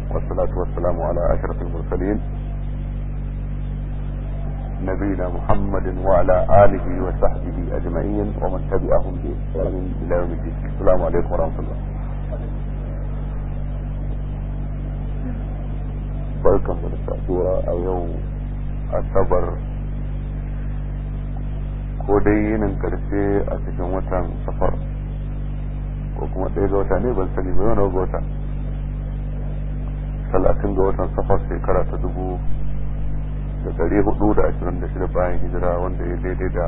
والصلاة والسلام على أشرف المرسلين نبينا محمد وعلى آله وصحبه أجمعين ومن تبعهم بإحسان إلى يوم الدين السلام عليكم ورحمة الله barkan mu da saduwa a yau asabar ko dai yinin karshe a cikin watan safar ko kuma ɗaya ga wata ne ban sani ba yau ga wata talatin ga watan safar shekara ta dubu da ɗari hudu da ashirin da shida bayan hijira wanda ya daidai da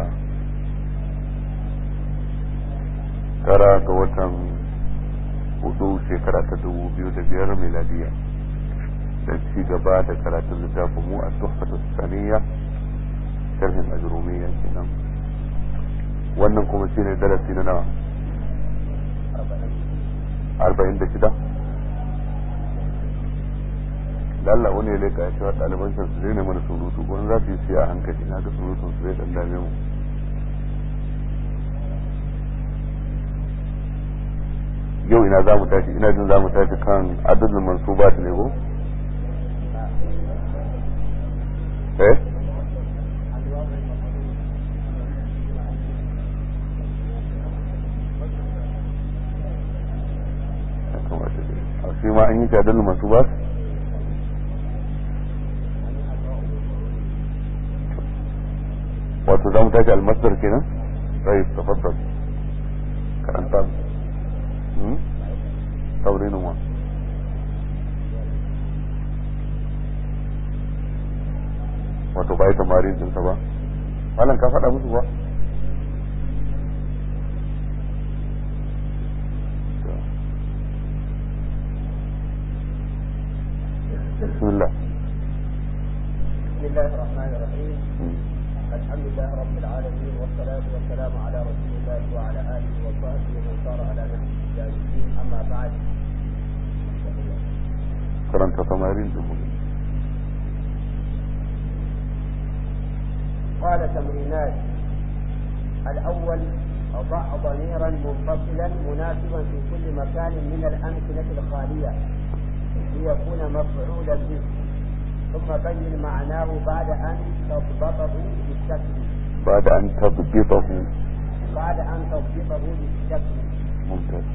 tara ga watan hudu shekara ta dubu biyu da biyar miladiya da ci gaba da karatun littafin mu a tuhfatu saniya sharhin ajrumiyya kenan wannan kuma shine darasi na nawa arba'in da shida lalla wani ya leka ya cewa ɗaliban can su daina mana surutu ko za su yi siya a hankali na ga surutun su zai ɗan dame mu yau ina za mu tashi ina jin za mu tashi kan adadin mansubat ne ko eh a shi ma an yi shi adadin mansubat wato za mu tashi almasdar kenan sai tafaddal karanta taurinin wa wato ba yi tamarin dinsa ba malam ka faɗa musu ba بسم الله بسم الله الرحمن الرحيم الحمد لله رب العالمين والصلاة والسلام على رسول الله وعلى آله وصحبه ومن سار على نهجه إلى يوم الدين أما بعد karanta tamarin din قال تمرينات الأول ضع ضميرا منفصلا مناسبا في كل مكان من الأمكنة الخالية ليكون مفعولا به ثم بين معناه بعد أن تضبطه بالشكل بعد أن تضبطه بعد أن تضبطه بالشكل ممتاز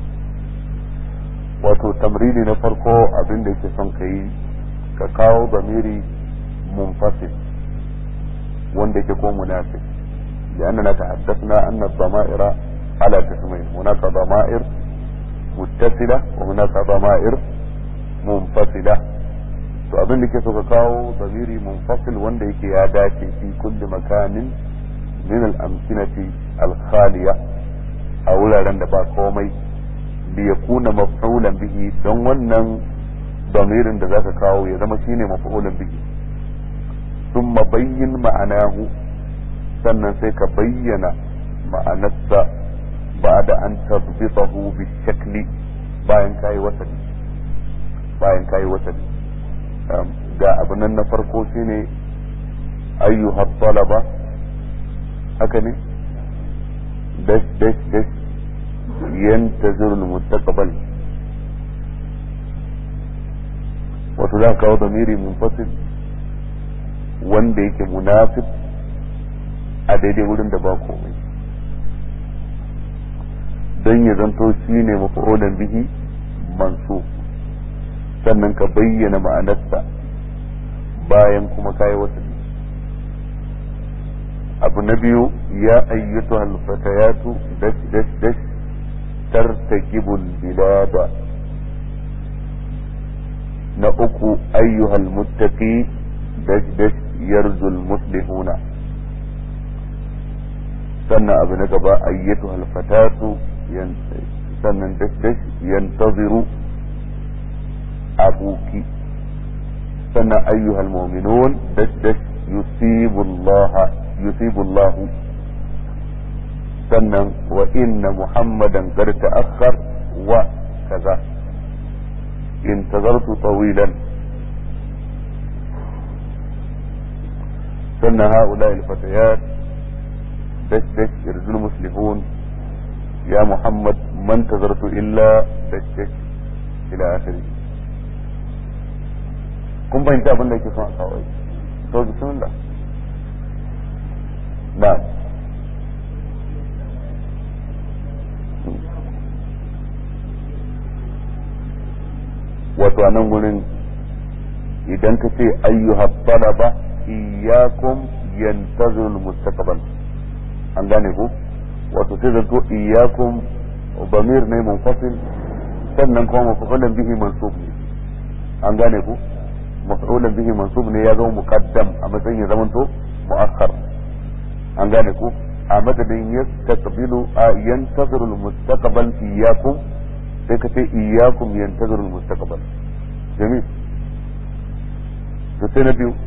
wato tamrini na farko abin da yake son ka yi ka kawo zamiri munfasil wanda yake ko munafik لأننا تحدثنا أن الضمائر على قسمين هناك ضمائر متصلة وهناك ضمائر منفصلة to abin da ke so ka kawo zamiri munfasil wanda yake ya dace fi kulli makanin min al-amkinati al-khaliya a wuraren da ba komai li yakuna maf'ulan bihi don wannan damirin da zaka kawo ya zama shine maf'ulan bihi thumma bayyin ma'anahu sannan sai ka bayyana ma'anarsa ba'da an tadbitahu bi shakli bayan kai wasali bayan kai wasali ga abu nan na farko shine ayyuha talaba haka ne dash dash dash yantaziru almustaqbal wato za ka kawo damiri munfasil wanda yake munafib a daidai wurin da ba komai don ya zanto shi ne mafi'ulan bihi mansub sannan ka bayyana ma'anarsa bayan kuma kayi wata abu na biyu ya ayyatu alfatayatu dash dash dash tartakibul bilada na uku ayyuhal muttaqi dash dash yarjul muslihuna sannan abu na gaba ayyatu alfatatu sannan dash dash yantaziru أبوك سنة أيها المؤمنون دش دش يصيب الله يصيب الله سنة وإن محمدا قد تأخر وكذا انتظرت طويلا سنة هؤلاء الفتيات دش دش يرجو المسلمون يا محمد ما انتظرت إلا دش دش إلى آخره kun fahimci abin da yake son a kawo to bismillah na'am wato a nan gurin idan ka ce ayyuha talaba iyyakum yantazirul mustaqbal an gane ku wato sai zanto iyyakum ضمير ne منفصل sannan kuma maf'ulan bihi mansub ne an gane ku maf'ulan bihi mansub ne ya zama muqaddam a matsayin ya zamanto mu'akhkhar an gane ku a madadin yastaqbilu a yantaziru al-mustaqbal iyyakum sai ka ce iyyakum yantaziru al-mustaqbal jamil to sai na biyu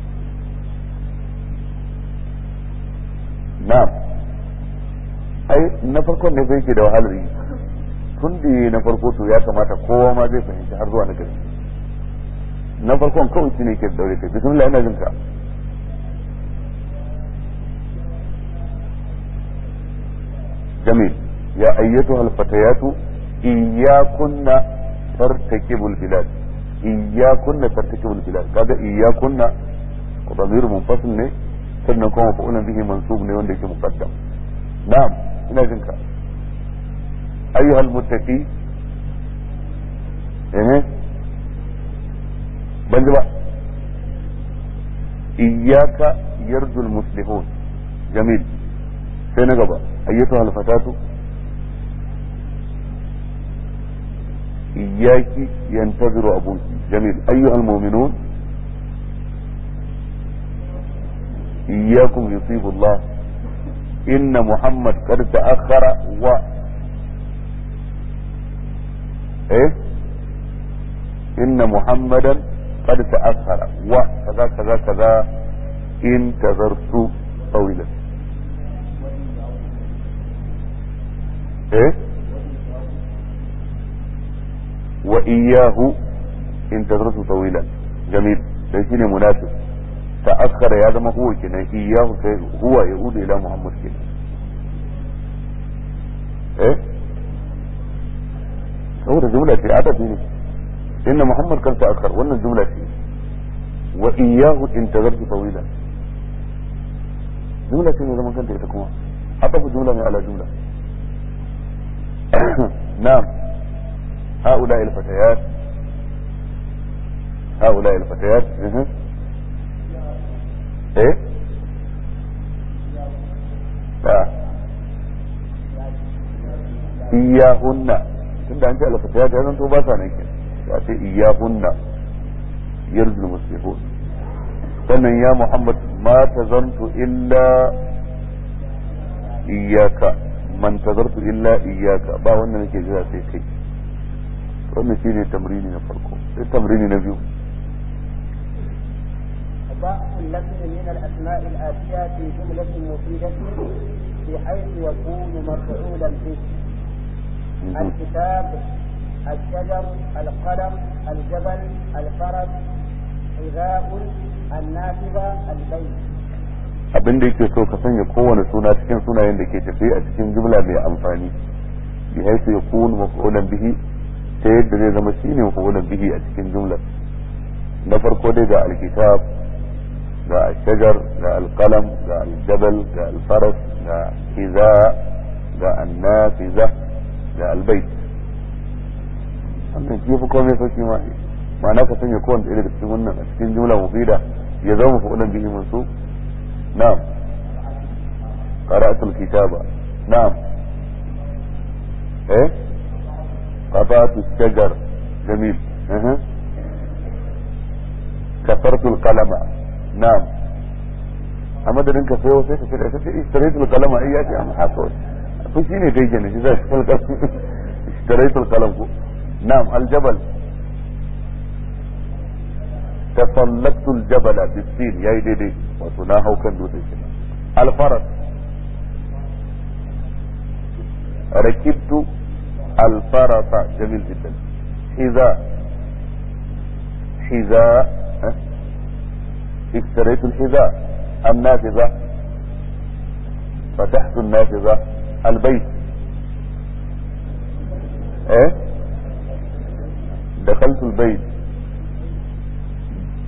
na'am ai na farkon ne bai ke da wahalar yi tun da na farko to ya kamata kowa ma zai fahimci har zuwa na gari na farkon kawai shi ne ke daure kai bismillah ina jin ka jamil ya ayyatu alfatayatu iyyakunna tartakibul bilad iyyakunna tartakibul bilad kaga iyyakunna ضمير منفصل ne sannan kuma fa'ulan bihi mansub ne wanda yake muqaddam na'am ina jin ka أيها المتقي إيه بنجبا إياك يرجو المصلحون جميل سنجبا أيتها الفتاة إياك ينتظر أبوك جميل أيها المؤمنون إياكم يصيب الله إن محمد قد تأخر و ايه ان محمدا قد تأخر وكذا كذا كذا انتظرت طويلا ايه وإياه انتظرت طويلا جميل ليس مناسب تأخر يا زما هو كنا إياه هو يعود إلى محمد كنا ايه saboda jumla ce adabi ne inna muhammad kan ta'akkar wannan jumla ce wa iyyahu intazartu tawila jumla ce ne zaman kanta ita kuma adabu jumla ne ala jumla na'am هؤلاء الفتيات هؤلاء الفتيات اه. ايه لا إياهن tunda an ce alfatayat ya zanto ba sa nan ke ya ce iyahunna yarjul muslihun sannan ya muhammad ma tazantu illa iyaka man tazartu illa iyaka ba wannan nake jira sai kai wannan shine tamrini na farko sai tamrini na biyu ضع اللفظ من الأسماء الآتية في جملة مفيدة بحيث يكون مفعولا به الكتاب الشجر القلم الجبل الفرس حذاء النافذة البيت abin da yake so ka sanya kowane suna cikin sunayen da ke tafi a cikin jumla mai amfani bi haisu ya kunu mafi'ulan bihi ta yadda zai zama shi ne mafi'ulan bihi a cikin jumlar na farko dai ga alkitab ga shajar ga alkalam ga aljabal ga alfaras ga hiza ga annafiza da albait wannan shi fi komai sauki ma ma'ana ka sanya kowanne ɗaya daga cikin wannan a cikin jumla mufida ya zama fa'ulan bihi mansu na'am qara'atul kitaba na'am eh qata'tu shajar jamil eh kasartu qalama na'am a madadin ka sayo sai ka ce ka ce istaraitul qalama ai ya ce amma haka to shi ne dai kenan shi zai falkar ishtaraitul qalam ko na'am aljabal تسلقت الجبل بالسين يا ديدي وتنا هو كان دوتي الفرس ركبت الفرس جميل جدا حذاء حذاء اشتريت الحذاء النافذة فتحت النافذة البيت ايه دخلت البيت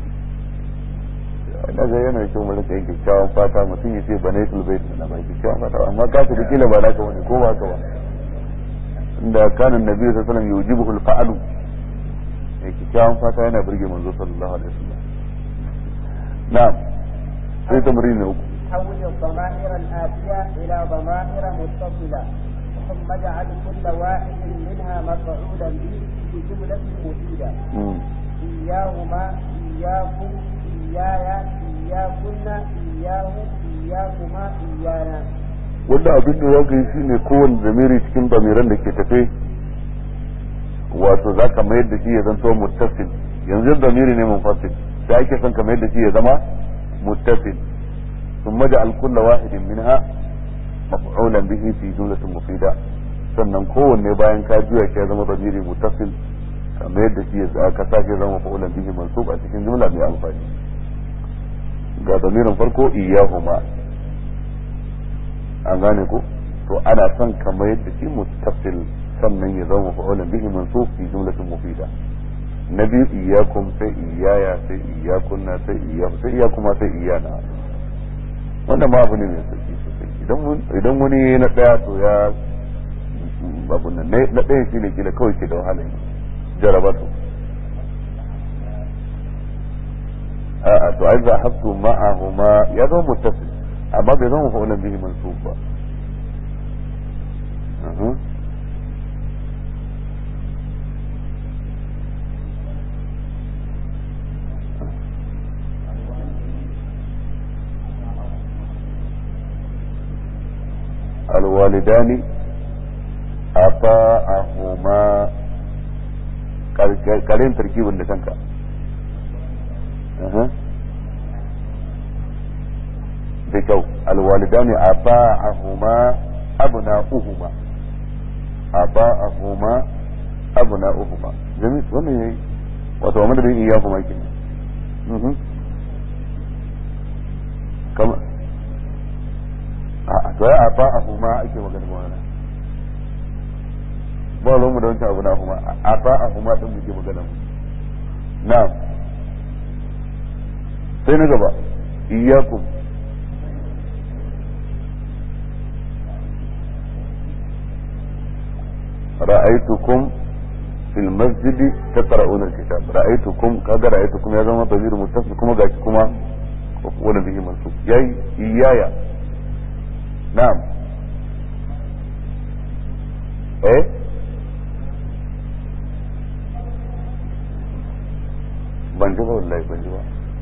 daga yana da kyau mu rika yin kyakkyawan fata mutum ya ce banaitul bait na ba kyakkyawan fata amma ka ta kila ba naka wani ko ba ka ba inda kanan nabi sallallahu alaihi wasallam yujibuhu al-fa'lu ya kyakkyawan fata yana burge manzo sallallahu alaihi wasallam na'am sai tamrin ne uku حول الضمائر الآتية إلى ضمائر متصلة ثم اجعل كل واحد منها مفعولا به في جملة مفيدة إياهما إياكم إياي إياكن إياه إياكما إيانا wanda abin da za ka yi shi ne kowane zamiri cikin zamiran da ke tafe wato za ka mayar da shi ya zanto muttasil yanzu zamiri ne munfasil sai ake son ka mayar da shi ya zama muttasil ثم اجعل كل واحد منها مفعولا به في جملة مفيدة sannan kowanne bayan ka juya shi ya zama zamiri mutasil kamar yadda shi ya ka sake zama fa'ulan bihi mansub a cikin jumla mai amfani ga zamirin farko iyahuma an gane ko to ana son kamar yadda shi mutasil sannan ya zama fa'ulan bihi mansub fi jumlatin mufida na biyu iyakum sai iyaya sai iyakunna sai iyahu sai iyakuma sai iyana wannan ma abu ne mai sauki sosai idan wani na daya to ya abu nan na daya shi ne kila kawai ke da wahala jarabatu a'a to ai za haftu ma'ahuma ya zama muttasil amma bai zama fa'ulan bihi mansub ba الوالدان أطاعهما قالين تركيب لكنك أه. بكو الوالدان أطاعهما أبناؤهما أطاعهما أبناؤهما جميل وانا يهي وتوامد بين إياهما كنا كما to ya aba abu ma ake magana magana ba lo mu da wancan abu na kuma aba abu ma din muke magana mu na'am sai na gaba iyyakum رأيتكم في المسجد تقرؤون الكتاب رأيتكم كذا رأيتكم يا زلمة ضمير متصل كما جاءتكما ولا به منصوب ياي إيايا نعم ايه ban ji ba wallahi ban ji ba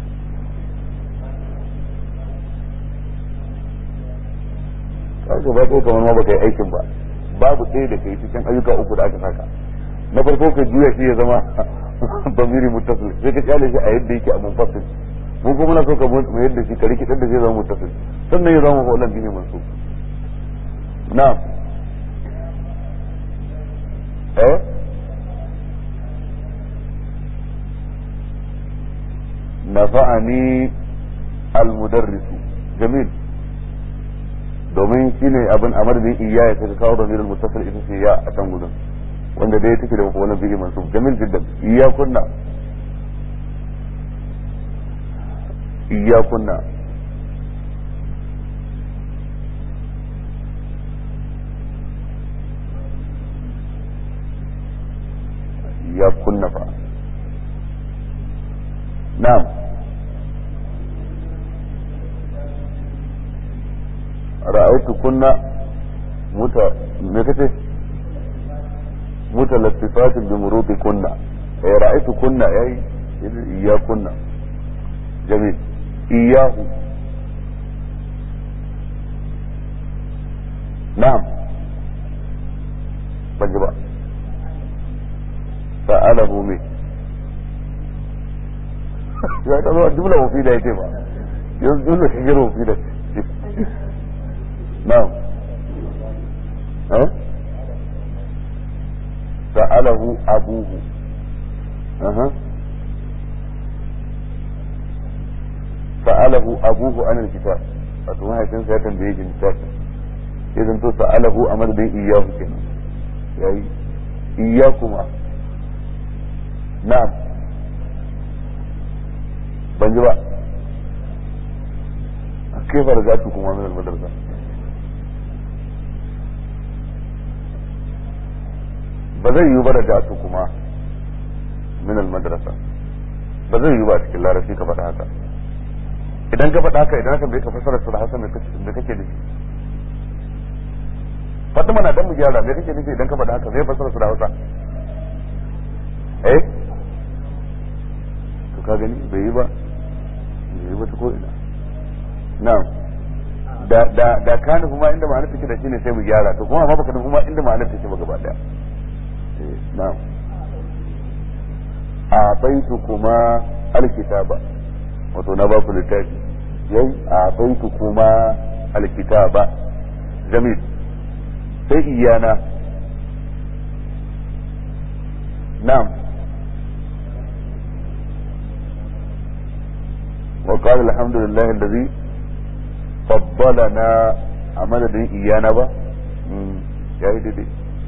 ka ga ba kamar ma baka yi aikin ba babu ɗaya da kai cikin ayyuka uku da aka saka na farko ka juya shi ya zama bamiri muttasil sai ka kyale shi a yadda yake a munfasil mu kuma muna so ka mu yadda shi ka rikitar da shi zama muttasil sannan ya zama fa'ulan bihi mansub نعم ايه نفعني المدرس جميل domin shi ne abin amar da iya ya saka kawo domin mutasar ita ce ya a can gudun wanda dai take da wani bihi masu jamil jiddan iya kunna iya kunna ya kunna fa na'am ra'aytu kunna muta me kace mutalattifatin bi muruti kunna eh ra'aytu kunna yayi iya kunna jamil iyahu na'am ban ji ba sa'alahu me ya ta zo jumla mufida yake ba yanzu jumla shi gero mufida na'am eh sa'alahu abuhu aha sa'alahu abuhu an alkitab wato mahaifinsa ya tambaye shi littafin sai zan to sa'alahu a madadin iyahu kenan yayi iyakuma na'am ban ji ba kai fargatu kuma min al-madrasa ba zai yi ba rajatu kuma min al-madrasa ba zai yi ba cikin larabci ka faɗa haka idan ka faɗa haka idan ka bai ka fasara su da hasan me kake nufi faɗi mana dan mu gyara me kake nufi idan ka faɗa haka zai fasara su da hausa eh to ka gani bai yi ba bai yi ba ta ko ina na'am da da da ka nufi ma inda ma'anar take da shine sai mu gyara to kuma amma baka nufi ma inda ma'anar take ba gaba daya eh na'am a baitu kuma alkitaba wato na ba ku littafi yai a baitu kuma alkitaba jamil sai iyana na'am وقال الحمد لله الذي فضلنا عمل دين إيانا با يا دي دي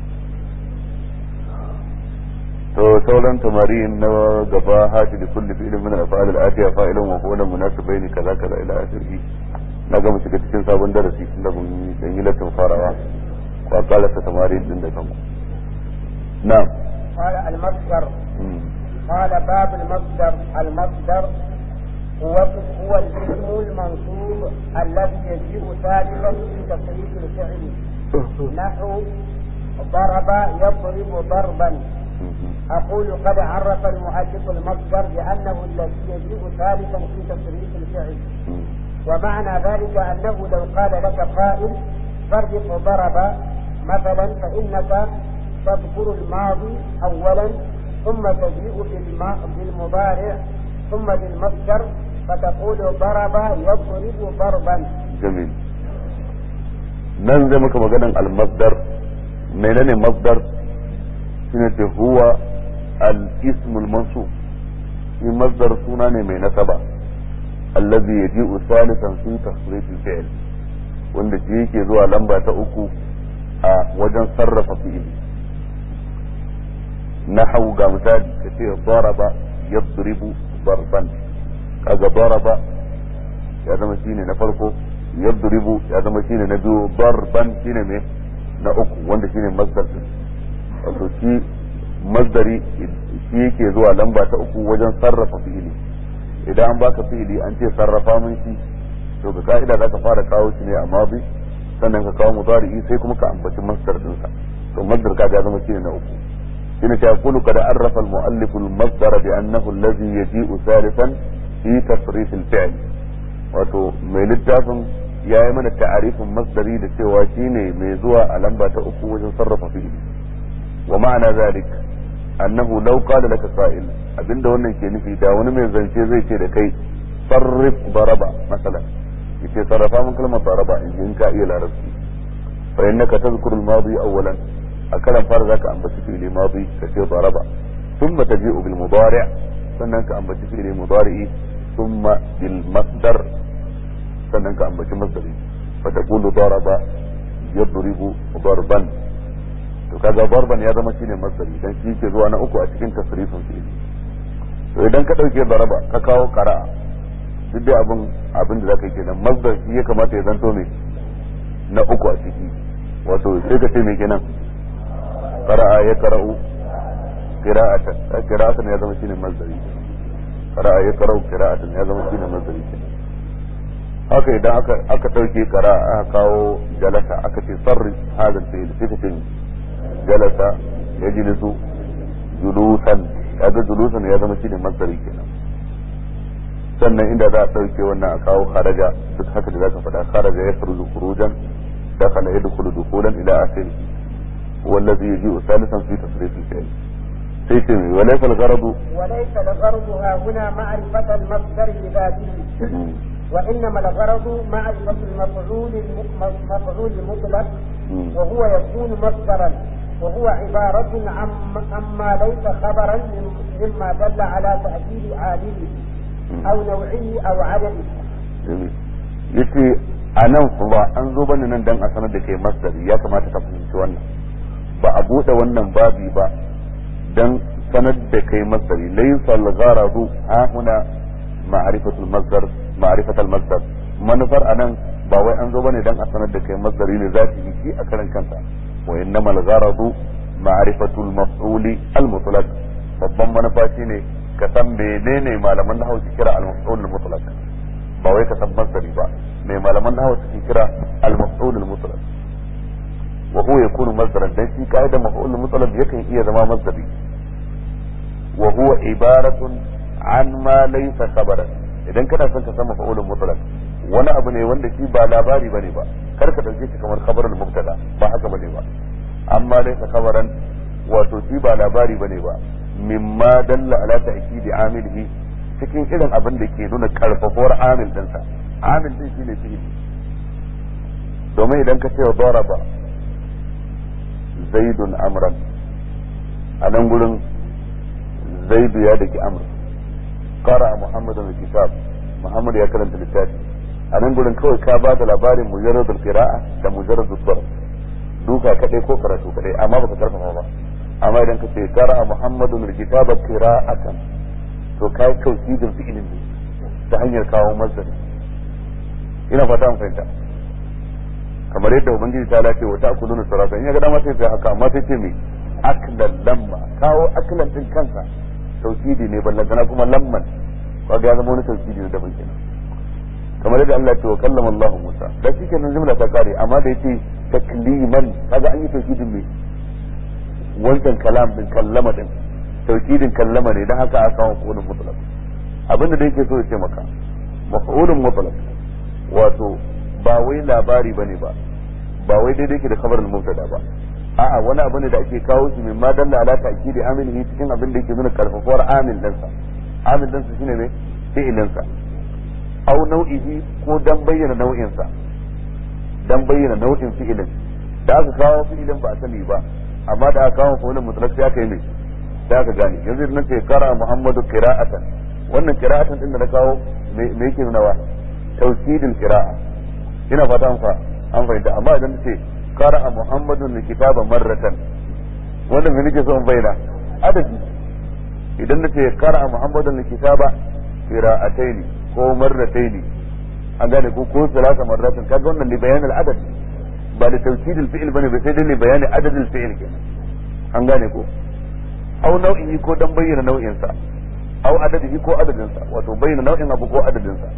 to sauran tamarin na gaba hati da kulli fi'ilin min al-af'al al-atiya fa'ilan wa fu'lan munasibain kaza kaza ila akhirih na ga shiga cikin sabon darasi tunda mun yi dan yi latin farawa ko kala ta tamarin din da kanku na'am قال المصدر قال باب المصدر المصدر هو هو الاسم المنصوب الذي يجيء ثالثا في تصريف الفعل نحو ضرب يضرب ضربا أقول قد عرف المؤلف المصدر بأنه الذي يجيء ثالثا في تصريف الفعل ومعنى ذلك أنه لو قال لك قائل فرق ضرب مثلا فإنك تذكر الماضي أولا ثم تجيء بالمضارع ثم بالمصدر فتقول ضرب يضرب ضربا جميل nan zai maka maganan almasdar menene masdar shine ce huwa al-ismul mansub shi masdar suna ne mai nasaba allazi yaji'u salisan fi tasrif al-fi'l wanda shi yake zuwa lamba ta uku a wajen sarrafa fi'ili nahau ga misali kace daraba yadribu darban kaga daraba ya zama shine na farko yadribu ya zama shine na biyu darban shine me na uku wanda shine masdar din wato shi masdari shi yake zuwa lamba ta uku wajen sarrafa fi'ili idan an baka fi'ili an ce sarrafa mun shi to ga ka'ida zaka fara kawo shi ne a madi sannan ka kawo mudari'i sai kuma ka ambaci masdar din sa to masdar kaga zama shine na uku shine ta yaqulu qad arrafa al-mu'allif al-masdar bi annahu alladhi yaji'u thalithan fi tasrif al-fi'l wato mai littafin ya yi mana ta'arifin masdari da cewa shine mai zuwa a lamba ta uku wajen sarrafa fi'ili wa ma'ana zalik annahu law qala laka qa'il abinda wannan ke nufi da wani mai zance zai ce da kai sarrif daraba masalan yace sarrafa mun kalmar daraba in in ka iya larabci fa innaka tadhkuru al-madi awwalan a karan fara zaka ambaci fi'ili madi ka ce daraba thumma taji'u bil mudari' sannan ka ambaci fi'ili mudari'i thumma bil masdar sannan ka ambaci masdari fa taqulu daraba yadribu darban to kaga darban ya zama shine masdari dan shi ke zuwa na uku a cikin tasrifin fi'ili to idan ka dauke daraba ka kawo qara'a duk da abin abin da zaka yi kenan masdar shi ya kamata ya zanto ne na uku a ciki wato sai ka ce me kenan qara'a ya qara'u qira'atan qira'atan ya zama shine masdari qara'a ya qara'u qira'atan ya zama shine masdari kenan haka idan aka aka dauke kara aka kawo jalasa aka ce sarri hadal fi'il sai ka ce jalasa yajlisu julusan kaga julusan ya zama shine masdari kenan sannan inda za a dauke wannan a kawo kharaja duk haka da zaka faɗa kharaja yakhruju khurujan dakhala yadkhulu dukhulan ila akhir هو الذي يجيء ثالثا في تصريف الفعل سيتم وليس الغرض وليس الغرض ها هنا معرفة المصدر بذاته وإنما الغرض معرفة المفعول المفعول المطلق وهو يكون مصدرا وهو عبارة عن عما ليس خبرا مما دل على تأكيد عامله أو نوعه أو عدده. yace a nan kuma an zo bane nan dan a sanar da kai masdari ya kamata ka fahimci wannan ba a bude wannan babi ba dan sanar da kai masdari laysa al-gharadu ha huna ma'rifatul masdar معرفة المصدر manufar anan ba wai an zo bane dan a sanar da kai masdari ne zati yi shi a karan kansa wa innamal gharadu ma'rifatul maf'uli al mutlaq babban manufa shine ka san menene malaman nahwu su kira al maf'ul al mutlaq ba wai ka san masdari ba mai malaman nahwu su kira al maf'ul al mutlaq wa huwa yakunu masdaran dan shi kaidan maf'ul al mutlaq yakan iya zama masdari wa huwa ibaratun an ma laysa khabaran idan kana son ka san maf'ul al mutlaq wani abu ne wanda shi ba labari bane ba kar ka dauke shi kamar khabarul mubtada ba haka bane ba amma laysa khabaran wato shi ba labari bane ba mimma dalla ala ta'kidi amilihi cikin irin abin da ke nuna karfafuwar amil dinsa amil din shine fi'ili domin idan ka ce wa daraba zaidun amran a nan gurin zaidu ya daki amr qara muhammadun kitab muhammad ya karanta littafi a nan gurin kawai ka ba da labarin mujarradul qira'a da mujarradul darb duka kadai ko karatu kadai amma baka karfafa ba amma idan ka ce qara'a muhammadun alkitaba qira'atan to kai tauhidin fi'ilin ne ta hanyar kawo masdar ina fata mun fahimta kamar yadda ubangiji ta lace wa ta'kuluna sarata in ya ga dama sai sai haka amma sai ce me aklan lamma kawo aklan din kansa tauhidi ne ballantana kuma lamman kaga ya zama wani tauhidi ne daban kenan kamar yadda Allah ya ce wa kallama Allah Musa da shi kenan jumla ta kare amma da yace takliman kaga an yi tauhidin me wancan kalam din kallama din tauhidin kallama ne dan haka aka kawo qulun mutlaq abinda da yake so ya ce maka maf'ulun mutlaq wato ba wai labari bane ba ba wai daidai ke da khabarul mubtada ba a'a wani abu ne da ake kawo shi min ma dalla ala ta'kidi amilihi cikin abin da yake nuna karfafuwar amil dinsa amil dinsa shine ne fi'ilin sa aw nau'ihi ko dan bayyana nau'in sa dan bayyana nau'in fi'ilin da aka kawo fi'ilin ba a sani ba amma da aka kawo fi'ilin mutlaq sai aka yi ne da aka gane yanzu idan ce qara muhammadu qira'atan wannan qira'atan din da na kawo me yake nuna wa tawkidul qira'a ina fata an fa an fahimta amma idan ce qara'a muhammadun kitaba marratan wannan me nake so in bayyana adadi idan nace qara'a muhammadun kitaba qira'ataini ko marrataini an gane ko ko salasa marratan kaga wannan li bayan al-adad ba li tawkid al-fi'l bane ba sai dai li bayan adad al-fi'l kenan an gane ko au nau'ihi ko dan bayyana nau'in sa au adadihi ko adadin sa wato bayyana nau'in abu ko adadin sa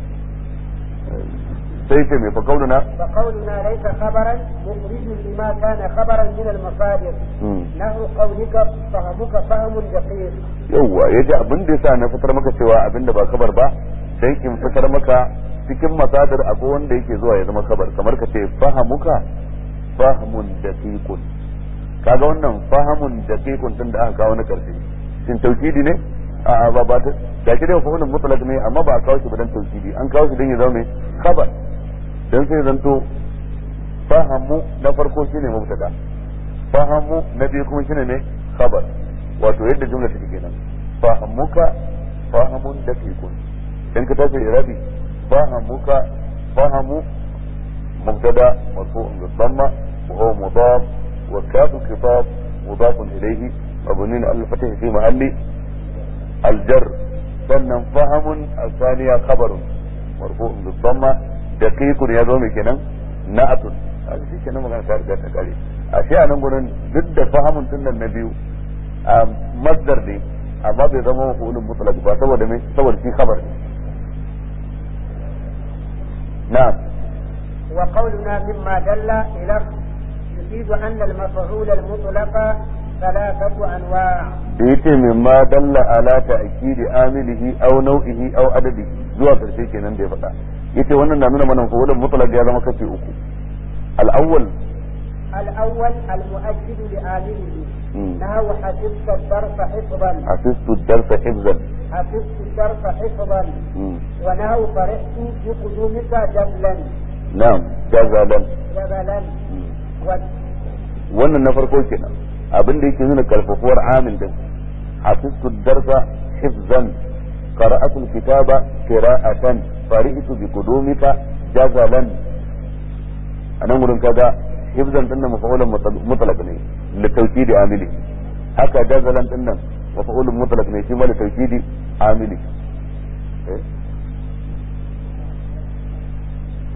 sai ce mai fakaununa فقولنا ليس خبرا مخرج لما كان خبرا من المصادر نحو قولك فهمك فهم دقيق yawwa ya ji abin da yasa na fitar maka cewa abin da ba kabar ba sai in fitar maka cikin masadar abu wanda yake zuwa ya zama kabar kamar ka ce fahamuka fahamun daqiqun kaga wannan fahamun daqiqun din da aka kawo na karshe shin tauhidi ne a ba ba ta da shi dai fa'ulun mutlaq ne amma ba a kawo shi ba dan tauhidi an kawo shi dan ya zama mai khabar dan sai zanto fahamu na farko shine mubtada fahamu na biyu kuma shine ne khabar wato yadda jumla take kenan fahamuka fahamun daqiqun in ka tashi irabi fahamuka fahamu mubtada marfu'un bi dhamma wa huwa mudaf wa kafu kitab mudaf ilayhi mabni al fatih fi mahalli al jar sannan fahamun الثانية خبر مرفوع بالضمة دقيق ya zo mai kenan na'atun a shi kenan magana ta riga ta kare a shi a nan gurin duk da fahamun tun nan na biyu masdar ne amma bai zama mafulun mutlaq ba saboda me saboda shi khabar ne na'am وقولنا مما دل إلى يفيد أن المفعول المطلق ثلاثة أنواع da yace min ma dalla ala ta'kidi amilihi aw nau'ihi aw adadihi zuwa karshe kenan da ya faɗa yace wannan na nuna mana mafulun mutlaq ya zama kashi uku al-awwal الأول المؤكد لآمله نحو حفظت الدرس حفظا حفظت الدرس حفظا حفظت الدرس حفظا مم. ونحو فرحت بقدومك جبلا na'am jazalan جبلا مم. و- wannan na farko kenan abin da yake nuna karfafuwar amil din hafiztu darsa hifzan qara'atu kitaba qira'atan fari'tu bi qudumika jazalan anan gurin kaga hifzan din nan mafa'ulun mutlaq ne li tawkidi amili haka jazalan din nan mafa'ulun mutlaq ne shi ma li tawkidi amili eh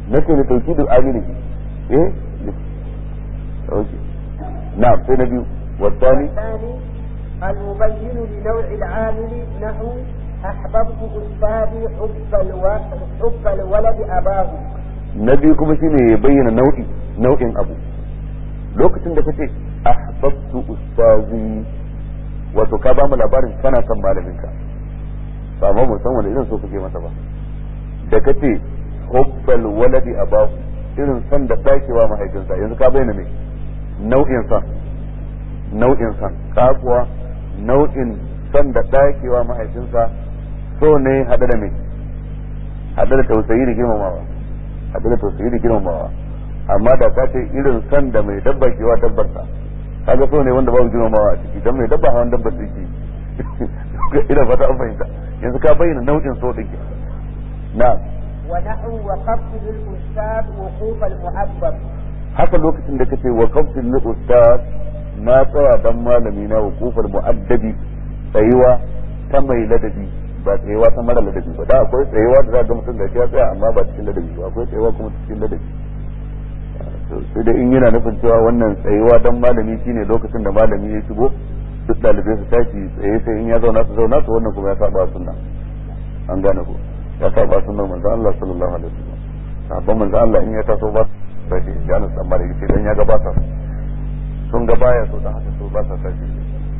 nace da tawkidul amili eh okay na'am sai na biyu والثاني الثاني المبين لنوع العامل نحو أحببت أستاذي حب الو... حب الولد أباه na biyu kuma shine ya bayyana nau'i nau'in abu lokacin da kace ahbabtu ustazi wato ka ba mu labarin kana son malaminka ba ma mu san wani irin so kake masa ba da kace hubbal waladi abahu irin son da dakewa mahaifinsa yanzu ka bayyana me nau'in son nau'in son ka kuwa nau'in son da dakewa mahaifinsa so ne hada da me hada da tausayi da girmamawa hada da tausayi da girmamawa amma da ka ce irin son da mai dabba kewa dabbarsa kaga so ne wanda babu girmamawa a ciki dan mai dabba hawan dabbar su yake ina fata an fahimta yanzu ka bayyana nau'in so din na ونحو وقفت للأستاذ وقوف المحبب haka lokacin da kace wa qaftin li ustad na tsaya dan malami na hukufar mu'addabi tsayuwa ta mai ladabi ba tsayuwa ta mara ladabi ba da akwai tsayuwa da za ga mutum da ya tsaya amma ba cikin ladabi ba akwai tsayuwa kuma cikin ladabi sai da in yana nufin cewa wannan tsayuwa dan malami shine lokacin da malami ya shigo duk dalibai su tashi tsaye sai in ya zauna su zauna to wannan kuma ya saba sunna an gane ko ya saba sunnar manzo Allah sallallahu alaihi wasallam sabon manzo Allah in ya taso ba sai ya Allah san mara yace dan ya gabata sun ga baya so dan haka so ba sa tashi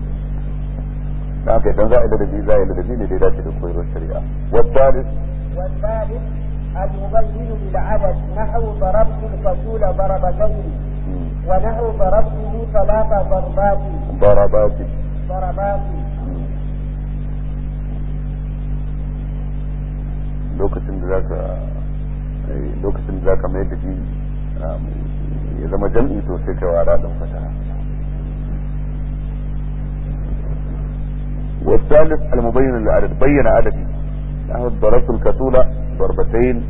da haka idan za a yi ladabi za a yi ladabi ne da ya dace da koyarwar shari'a wasalis والثالث المبين للعدد نحو ضربت الفصول ضربتين ونحو ضربته ثلاث ضربات ضربات ضربات lokacin da zaka lokacin da zaka mai da shi ya zama jam'i to sai kai wara din fata والثالث المبين للعدد بين عددي نحو ضربت الكتولة ضربتين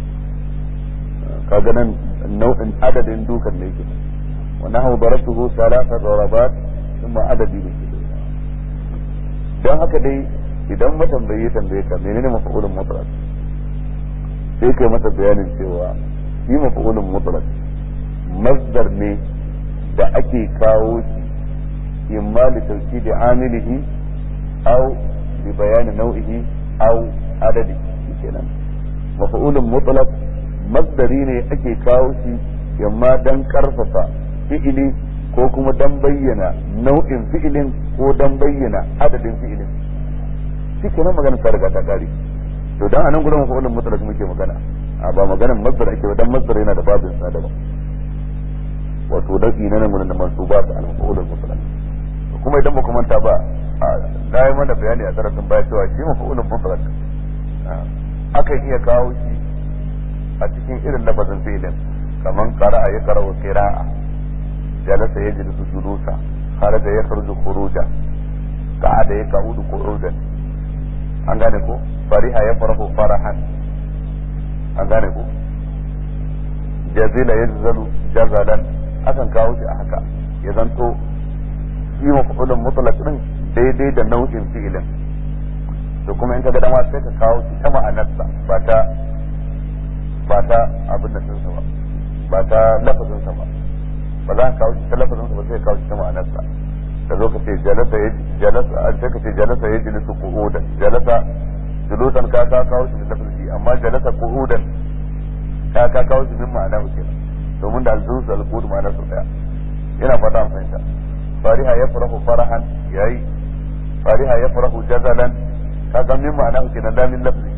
كاغنا نوع عدد دوكا ليك ونحو ضربته ثلاث ضربات ثم عددي ليك don haka dai idan matambayi tambaye ka menene mafa'ulun mutlaq sai kai masa bayanin cewa shi mafa'ulun mutlaq masdar ne da ake kawo shi imma li tawkidi amilihi aw li bayani nau'ihi aw adadi kenan mafa'ulun mutlaq masdari ne ake kawo shi imma dan karfafa fi'ili ko kuma dan bayyana nau'in fi'ilin ko dan bayyana adadin fi'ilin shi kenan magana ta riga ta kare to dan anan gurin mafa'ulun mutlaq muke magana a ba maganan masdar ake ba dan masdar yana da babin sa daban wato dafi na nan da mansubat al mafa'ulul mutlaq kuma idan ba manta ba na yi mana bayani a darasin baya cewa shi mafa'ulun mutlaq akan iya kawo shi a cikin irin lafazin fi'ilin kaman qara'a ya qara'u qira'a jalasa yajlisu julusa kharaja yakhruju khuruja qa'ada yaqudu qu'udan an gane ko fariha ya farahu farahan an gane ko jazila yazzalu jazalan akan kawo shi a haka ya zanto shi mafulun mutlaq din daidai da nau'in fi'ilin to kuma in ka ga dama sai ka kawo shi ta ma'anarsa ba ta ba ta abin da sunsa ba ba ta lafazin sa ba ba za ka kawo shi ta lafazin sa ba sai ka kawo shi ta ma'anarsa da zo ka ce jalasa jalasa sai ka ce jalasa yajlisu qu'udan jalasa julusan ka ka kawo shi da lafazi amma jalasa qu'udan ka ka kawo shi min ma'ana kenan domin da aljulus da alqud ma'ana su daya ina fata an fahimta fariha yafrahu farahan yayi fariha yafrahu jazalan ka ga min ma'ana kenan da min lafzi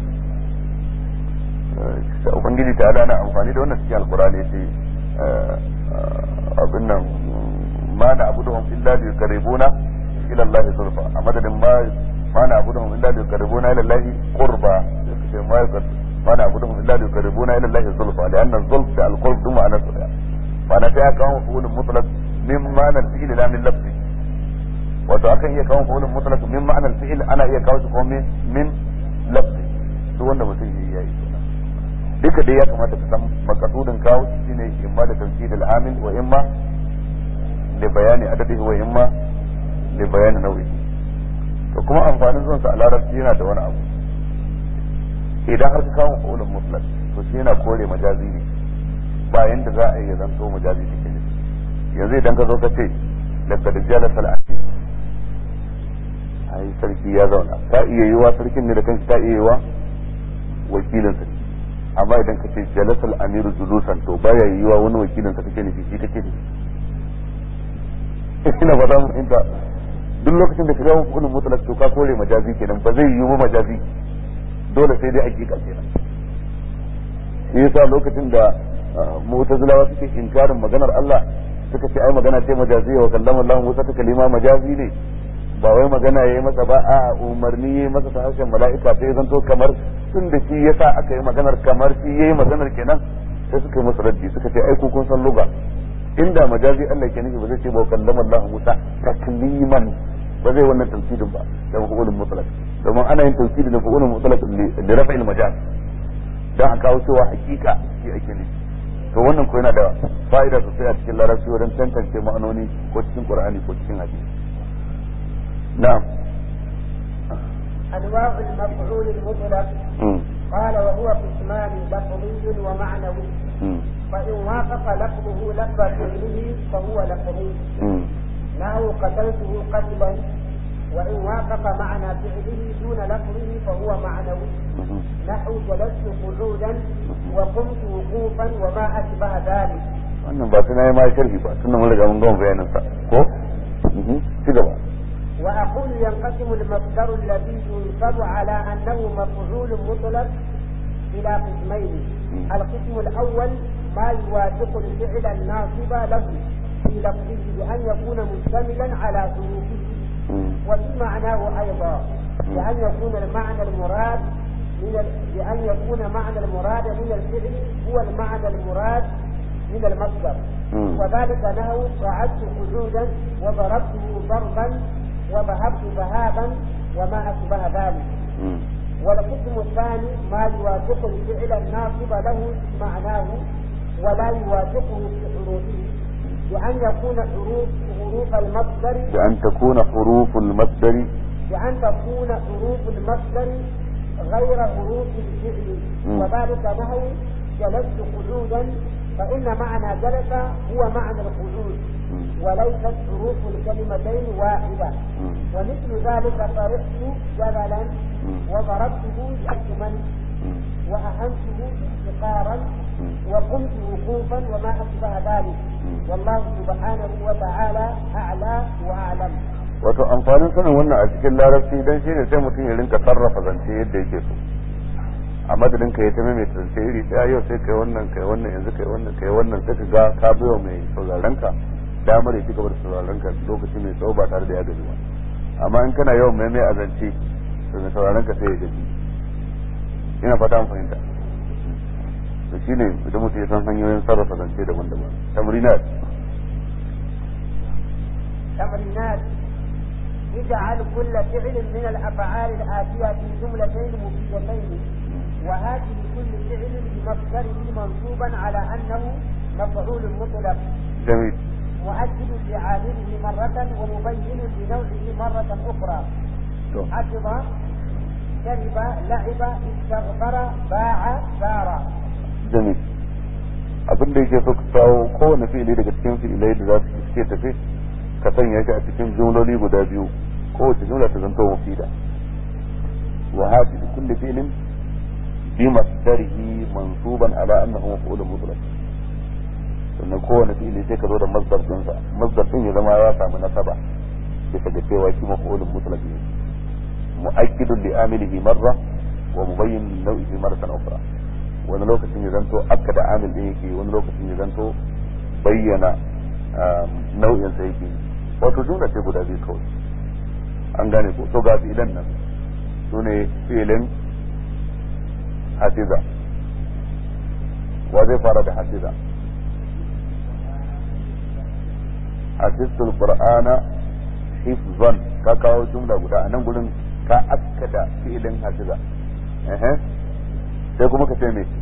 ubangiji ta na amfani da wannan cikin alqur'ani yace abin nan ma na abuduhum illa li yuqarribuna ila allahi zulfa a madadin ma ma na abuduhum illa li yuqarribuna ila allahi qurba sai ma yuqarribuna ما نعبدهم الا ليقربونا الى الله زلفى لان الزلف القرب دون معنى سريع معنى فيها كون مفعول مطلق من معنى الفعل لا من لفظه wato akan iya kawo kaulin mutlaq min ma'anar fi'il ana iya kawo shi kuma min min lafzi duk wanda mutum yayi yayi duka dai ya kamata ka san makasudin kawo shi shine imma da tawkid al-amil wa imma li bayani adadihi wa imma li bayani nau'i to kuma amfanin zuwan sa a larabci yana da wani abu idan har ka kawo kaulin mutlaq to to shi yana kore majazi ne ba yanda za a yi zanto majazi take ne yanzu idan ka zo ka ce laqad jalasa al-asir ai sarki ya zauna ta iya yiwa sarkin ne da kanshi ta iya yiwa wakilin sarki amma idan ka ce jalasa al-amiru julusan to baya yiwa wani wakilin sa kake nufi shi kake nufi ina fata mun inda duk lokacin da ka ga hukumin mutlaq to ka kore majazi kenan ba zai yiwu majazi dole sai dai hakika kenan shi yasa lokacin da mu'tazilawa suke inkarin maganar Allah suka ce ai magana ce majazi wa kallama Allah Musa ta kalima majazi ne ba wai magana yayi masa ba a umarni yayi masa ta harshen mala'ika sai zanto kamar tun da shi yasa aka yi maganar kamar shi yayi maganar kenan sai suka yi masa raddi suka ce ai ku kun san lugha inda majazi Allah ke nufi ba zai ce ba kallama Allah Musa takliman ba zai wannan tafsirin ba da mafulun mutlaq domin ana yin tafsiri da mafulun mutlaq da rafa'il majaz dan a kawo cewa hakika shi ake nufi to wannan ko yana da fa'ida sosai a cikin larabci wajen tantance ma'anoni ko cikin qur'ani ko cikin hadisi na'am أنواع المفعول المطلق قال وهو قسمان لفظي ومعنوي فإن وافق لفظه لفظ فعله فهو لفظي نحو قتلته قتلا وإن وافق معنى فعله دون لفظه فهو معنوي نحو جلست قعودا وقمت وقوفا وما أشبه ذلك wannan ba suna yi ma sharhi ba tunda mun riga mun gama bayanin sa ko ci gaba وأقول ينقسم المصدر الذي ينصب على أنه مفعول مطلق إلى قسمين القسم الأول ما يوافق الفعل الناصب له في لفظه بأن يكون مشتملا على حروفه وفي معناه أيضا بأن يكون المعنى المراد من بأن يكون معنى المراد من الفعل هو المعنى المراد من المصدر وذلك له قعدت قعودا وضربته ضربا وذهبت ذهابا وما أشبه ذلك والقسم الثاني ما يوافق الفعل الناصب له معناه ولا يوافقه في حروفه بأن يكون حروف حروف المصدر بأن تكون حروف المصدر بأن تكون حروف المصدر غير حروف الفعل وذلك نهو جلست قعودا فإن معنى جلس هو معنى القعود وليست حروف الكلمتين واحدة ومثل ذلك فرحت جبلا وضربته حكما وأهنته افتقارا وقمت وقوفا وما أشبه ذلك والله سبحانه وتعالى أعلى وأعلم wato amfanin sanin wannan a cikin larabci dan shi ne sai mutum ya rinka sarrafa zance yadda yake so a madadin ka yi ta mai zance iri daya yau sai kai wannan kai wannan yanzu kai wannan kai wannan sai ka ga ka biyo mai sauraron ka damar ya ci gaba da sauraron ka lokaci mai tsawo ba tare da ya gaji ba amma in kana yawan mai mai azance to mai sauraron ka sai ya gaji ina fata an fahimta to shine idan mutum ya san hanyoyin sarrafa zance daban-daban tamrinat تمرينات اجعل كل فعل من الافعال الاتيه في جملتين مفيدتين وهاته كل فعل بمصدره منصوبا على انه مفعول مطلق جميل مؤكد لعامله مرة ومبين لنوعه مرة أخرى حفظ شرب لعب استغفر باع سار جميل abin da yake so ka kawo kowane fi'ili daga cikin fi'ilai da za su suke tafi ka sanya shi a cikin jumloli guda biyu kowace jumla ta zanto mufida wa hadi bi kulli fi'lin bi masdarihi mansuban ala annahu maf'ulun mutlaq sannan kowane fi'ili sai ka zo da masdar din sa masdar din ya zama ya samu nasaba bisa ga cewa shi maf'ulun mutlaq ne mu'akkidun li amilihi marra wa mubayyin li naw'ihi marratan ukhra wani lokacin ya zanto akka da amil din yake wani lokacin ya zanto bayyana nau'in sa yake wato jumla ce guda biyu kawai an gane ko to ga fi'ilan nan su ne fi'ilin hafiza wa zai fara da hafiza hafiztul qur'ana hifzan ka kawo jumla guda a nan gurin ka akkada fi'ilin hafiza sai kuma ka ce me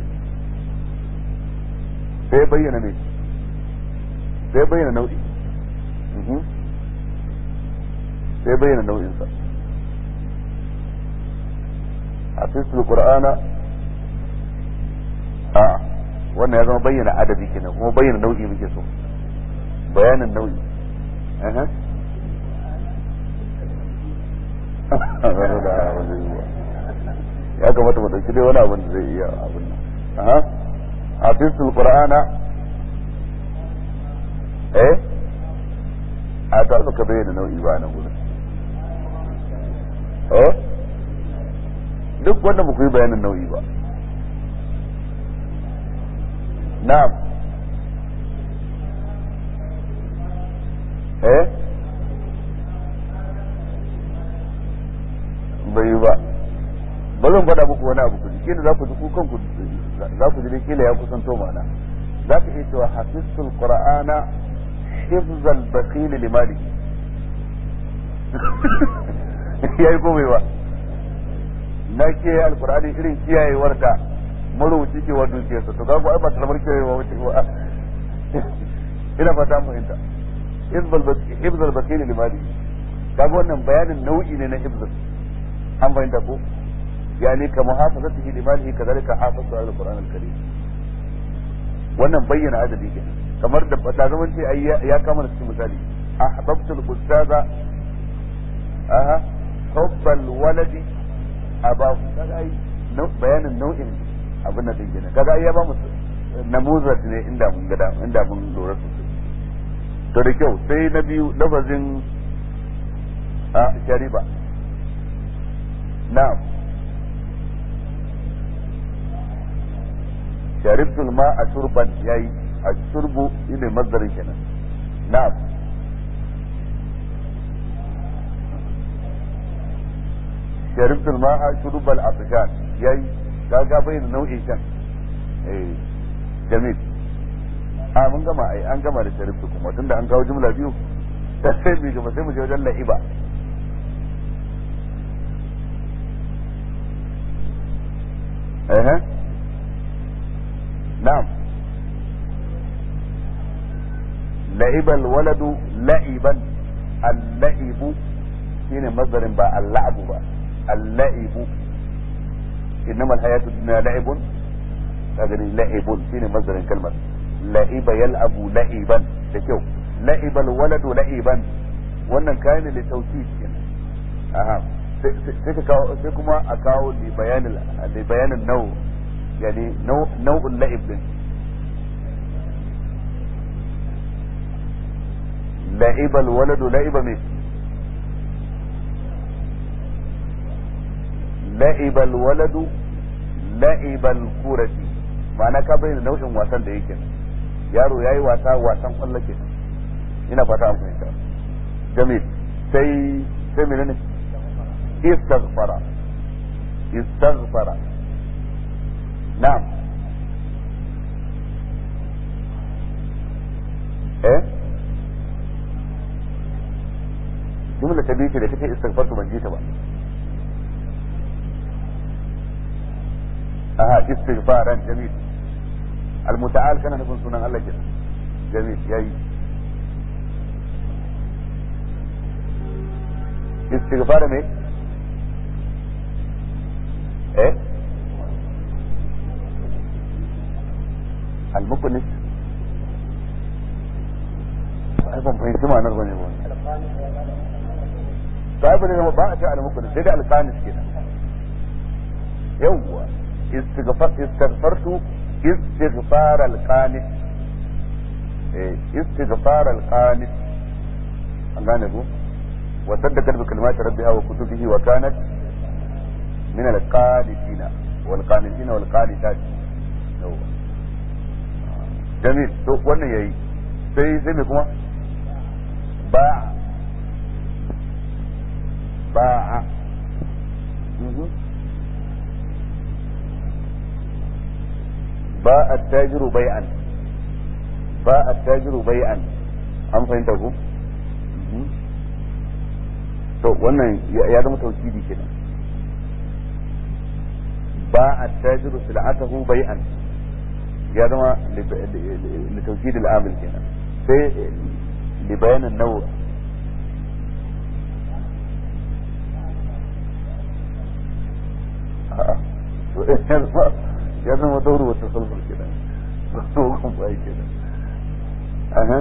sai bayyana me sai bayyana nau'i sai bayyana nau'insa hafizul qur'ana a wannan ya zama bayyana adadi kenan kuma bayyana nau'i muke so bayanin nau'i ya kamata mu dauki dai wani abin da zai iya abin nan aha hafizul qur'ana eh a ta ka bayyana nau'i ba nan gurin eh duk wanda muku yi bayanin nau'i ba na'am eh bai yi ba ba zan faɗa muku wani abu kuji kila za ku ji kukan ku za ku ji dai kila ya kusanto mana za ka iya cewa hafizul qur'ana hifzal bakhil limali yayi ko bai ba na kiyaye alqur'ani irin kiyayewar da marubuci ke wa dukiyarsa to kaga ai ba kalmar kiyayewa wace ba ina fata mu inta hifzal bakhil limali kaga wannan bayanin nau'i ne na hifzal an fahimta ko yani ka muhafazatihi limalihi kadhalika hafaztu ala alquran alkarim wannan bayyana adadi ke kamar da ta zaman ce ai ya kama cikin misali ahbabtu al-ustaza aha hubbal waladi abahu kaga ai bayanin nau'in abin da dinke kaga ai ya ba mu namuzat ne inda mun ga inda mun lura sosai to da kyau sai na biyu lafazin a shariba na'am شربت الماء شربا ياي الشرب إلى مصدر كنا نعم شربت الماء شرب العطشان ياي كاغا بين نوعي كان ايه جميل a mun gama ai an gama da shariftu kuma tunda an kawo jumla biyu sai mu gama sai mu je wajen la'iba eh نعم لعب الولد لعبا اللعب shine mazarin ba اللعب ba اللعب انما الحياة الدنيا لعب kaga ne la'ibun shine mazarin kalmar la'iba yal'abu la'iban da kyau la'ib alwaladu la'iban wannan kayan li tawkid kenan aha sai ka kawo sai kuma a kawo li bayanin li bayanin nau يعني نوع نوع اللعب ده لعب الولد لعب مين لعب الولد لعب الكرة ma'ana ka bayyana nau'in wasan da yake yaro yayi wasa wasan kwallo ke ina fata an fahimta jamil sai sai menene istaghfara istaghfara نعم ايه جملة تبيتي da kake istighfartu ban ji ta ba aha istighfaran jamil المتعال kana nufin sunan Allah kenan jamil yayi istighfar me eh المكنس ban fahimci ma'anar bane ba sai ba ne ba a ce al-mukunis sai da al-qanis kenan yawwa istighfar istighfartu istighfar al-qanis eh istighfar al-qanis an gane ko wa saddaqat bi kalimati rabbiha wa kutubihi wa kanat min al-qanitina wal qanitina wal qanitat yawwa jamil to wannan yayi sai sai me kuma ba'a ba'a باء التاجر بيعا باء التاجر بيعا an fahimta ku to wannan ya zama tauhidi kenan ba at-tajiru sil'atahu bai'an ya zama litauhid al-amil kenan sai li bayan an-naw ya zama dauru wata sulhul kenan hukun bai kenan aha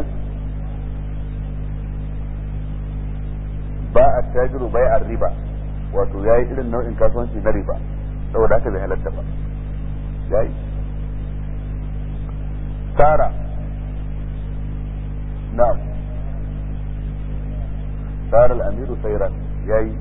ba a tajiru bai a riba wato ya yi irin nau'in kasuwanci na riba saboda haka bai halatta ba ya yi tara na'am tara al'amiru sairan ya yi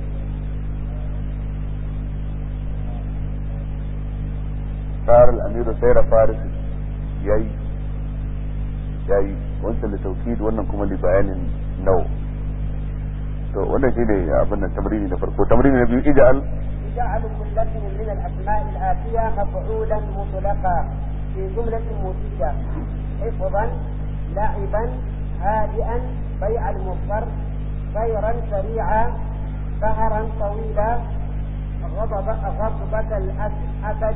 tara al'amiru saira farisi ya yi ya yi wancan da taukid wannan kuma li bayanin nau to wannan shine abin nan tamrini na farko tamrini na biyu ija'al اجعل كل اسم من الاسماء الاتيه مفعولا مطلقا في جمله مفيده حفظا لعبا هادئا بيع المضطر سيرا سريعا سهرا طويلا غضب غضبة الاسد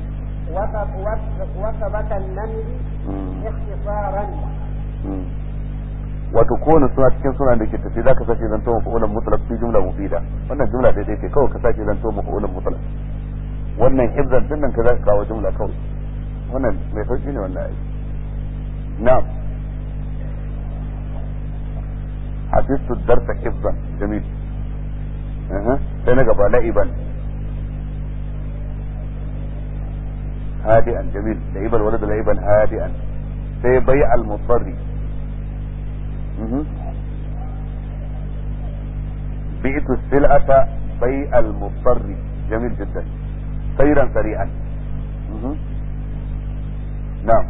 وثبة النمل اختصارا wato kowane suna cikin suna da ke tafi za ka sace zanto mafi'ulan mutlaq fi jumla mufida wannan jumla daidai ce kawai ka sace zanto mafi'ulan mutlaq wannan hibzan din nan ka za ka kawo jumla kawai wannan mai sauki ne wannan ai na'am hafiztu darsa hibzan jamil sai na gaba la'iban هادئا جميل لعب الولد لعبا هادئا sai bai al-mutarri بئت السلعة بيع المضطر جميل جدا سيرا سريعا نعم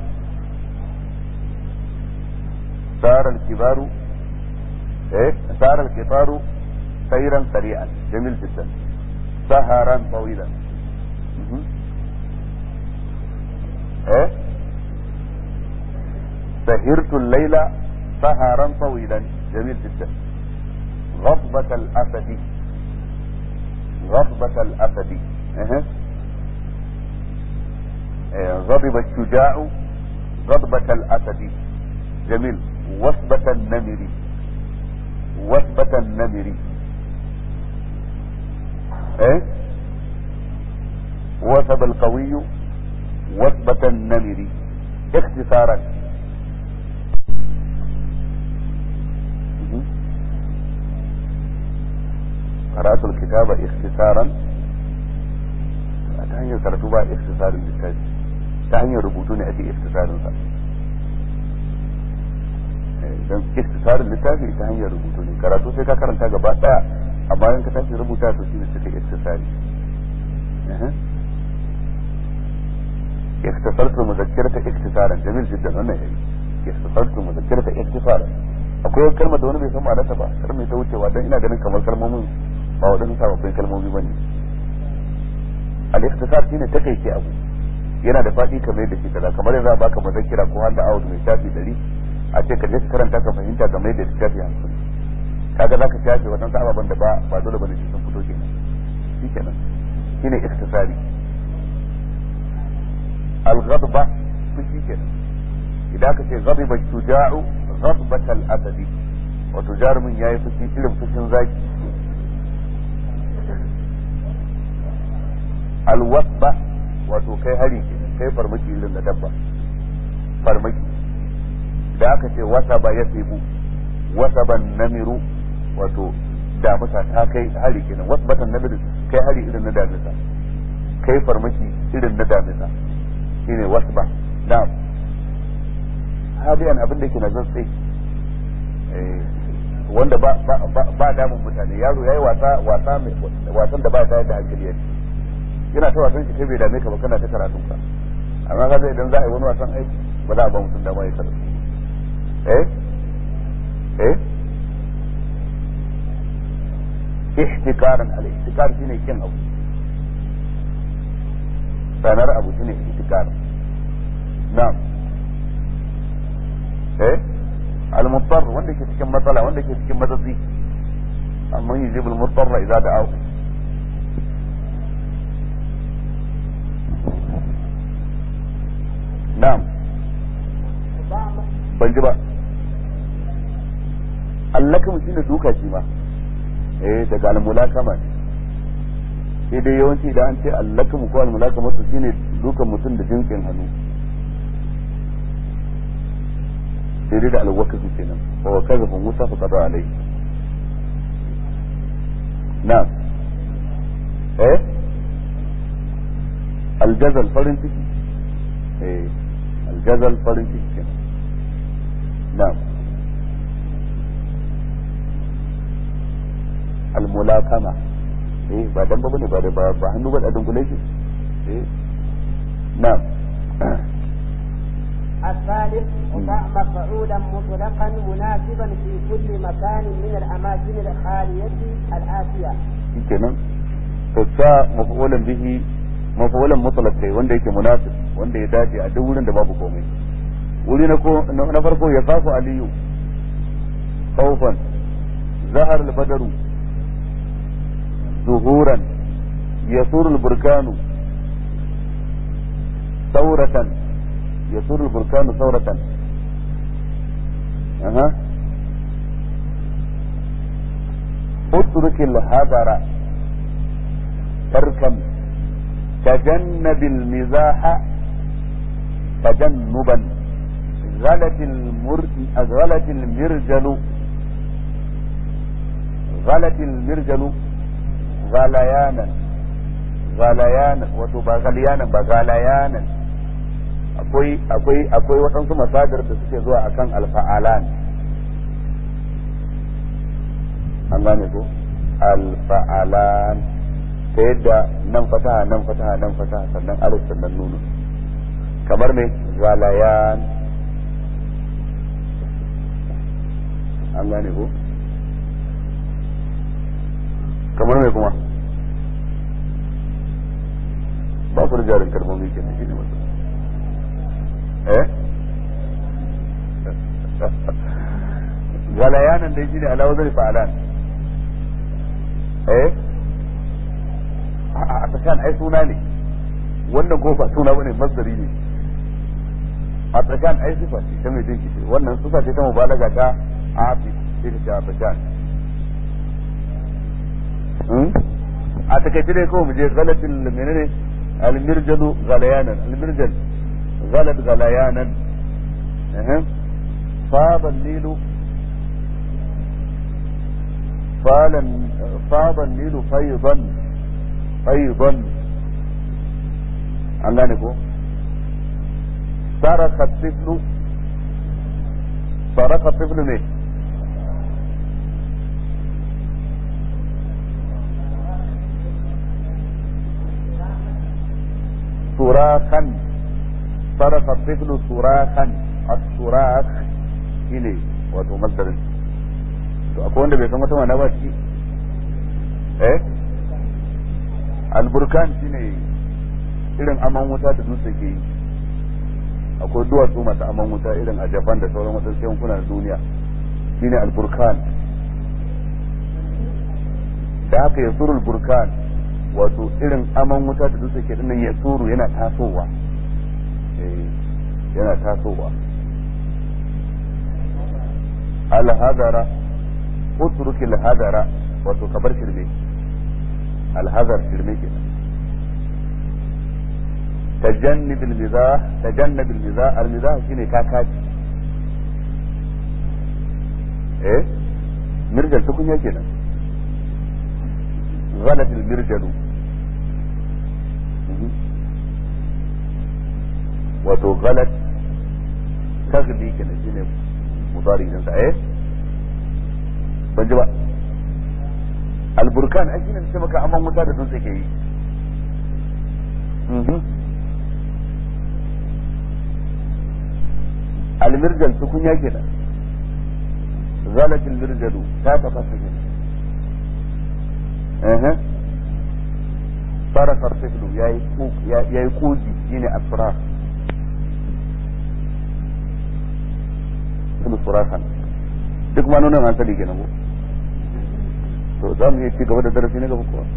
سار الكبار ايه سار القطار سيرا سريعا جميل جدا سهرا طويلا ايه سهرت الليل سهرا طويلا جميل جدا غضبة الأسد غضبة الأسد اه. اه. غضب الشجاع غضبة الأسد جميل وثبة النمر وثبة النمر ايه وثب القوي وثبة النمر اختصارا قرأت الكتاب اختصارا ta hanyar karatu ba ikhtisarin littafi ta hanyar rubutu ne ake ikhtisarin sa don ikhtisarin littafi ta hanyar rubutu ne karatu sai ka karanta gaba daya amma in ka tashi rubuta to shine suka ikhtisari اختصرت مذكرة اختصارا جميل جدا wannan yayi اختصرت مذكرة اختصارا akwai kalmar da wani bai san ma'anarta ba kar mai ta wucewa dan ina ganin kamar kalmomin ba wadannan sababbin kalmomi bane al-ikhtisar shine takaice abu yana da fadi kamar yadda ke kaza kamar yanzu a baka muzakkira ko handa out mai shafi 100 a ce ka je ka karanta ka fahimta kamar yadda ta shafi 50 kaga zaka shafe wannan sababan da ba ba dole bane sun fito kenan shikenan shine ikhtisari al-ghadba fushi kenan idan ka ce ghadiba shuja'u ghadbat al-asadi wato jarumin yayi fushi irin fushin zaki al-wasba wato kai hari kai farmaki irin da dabba farmaki da aka ce wasa ba ya sebu wasa ban namiru wato damusa ta kai hari kenan wasu batan namiru kai hari irin na damisa kai farmaki irin na damisa shine wasba na'am hadiyan abin da ke na zatsai wanda ba ba damun mutane yaro yayi wasa wasa mai wasan da ba ta da hankali yake yana ta wasan shi kai bai dame ka ba kana ta karatun ka amma kaga idan za a yi wani wasan aiki ba za a ba mutum dama ya karatu eh eh ihtikaran al ihtikar shine kin abu sanar abu shine ihtikar na'am eh al-muttar wanda ke cikin matsala wanda ke cikin matsatsi amma yujibu al-muttarra idza da'ahu na'am ban ji ba allakamu shine duka shi ma eh daga al-mulakama ne sai dai yawanci idan an ce allakamu ko al-mulakama to shine dukan mutum da jinsin hannu daidai da alwakafi kenan wa kazafa Musa fa qada alai na'am eh aljazal farin ciki eh aljazal farin ciki kenan na'am almulakama eh ba dan bane ba ba ba hannu ba da dunkule shi eh na'am الثالث وضع مفعولا مطلقا مناسبا في كل مكان من الاماكن الخاليه الاتيه. kenan to sa maf'ulan bihi maf'ulan mutlaq kai wanda yake munasib wanda ya dace a duk wurin da babu komai wuri na ko na farko ya kafu aliyu khawfan zahar al-badaru ظهورا يثور البركان ثورة يثور البركان ثورة أها اترك الهدر تركا تجنب المزاح تجنبا غلت المر غلت المرجل غلت المرجل غليانا غليانا wato ba galiyanan ba galayanan akwai akwai akwai waɗansu masadar da suke zuwa akan alfa'alan an gane ko alfa'alan ta yadda nan fataha nan fataha nan fataha sannan alif sannan nunu kamar me galayan an gane ko kamar mai kuma ba ku da jarin kalmomi ke shi ne masu eh galayanan dai shi ne alawa zai fa'alan eh a tsakan ai suna ne wannan ko ba suna bane masdari ne a tsakan ai sifa ce ta mai jinki ce wannan sifa ce ta mubalaga ta afi sai ta ce a tsakan a takaice dai kawai mu je galatin menene almirjalu galayanan almirjal galat galayanan فاض النيل فال فاض النيل فيضا فيضا an gane ko saraka tiflu saraka tiflu ne صراخا صرخ الطفل صراخا الصراخ shine wato masdarin to akwai wanda bai san wata mana ba shi eh alburkan shine irin aman wuta da dutse ke yi akwai duwatsu masu aman wuta irin a japan da sauran wadansu yankuna na duniya shine alburkan da haka ya surul burkan wato irin aman wuta da dutse ke dinnan ya suru yana tasowa yana tasowa alhadara utruk alhadara wato kabar shirme alhadar shirme ke tajannib almizah tajannib almizah almizah shine kakaci eh mirjal tukunya kenan غلت المرجل wato galat tagli kenan shine mudari din sa eh ban ji ba alburkan ai shine sai maka amman wuta da dutse ke yi almirjal tukunya kenan galat almirjalu ta tafasa kenan eh sarrafa tiflu yayi yayi kuji shine asrar ibn surakan duk ma nuna an sani kenan ko to za mu iya ci gaba da darasi na gaba kuwa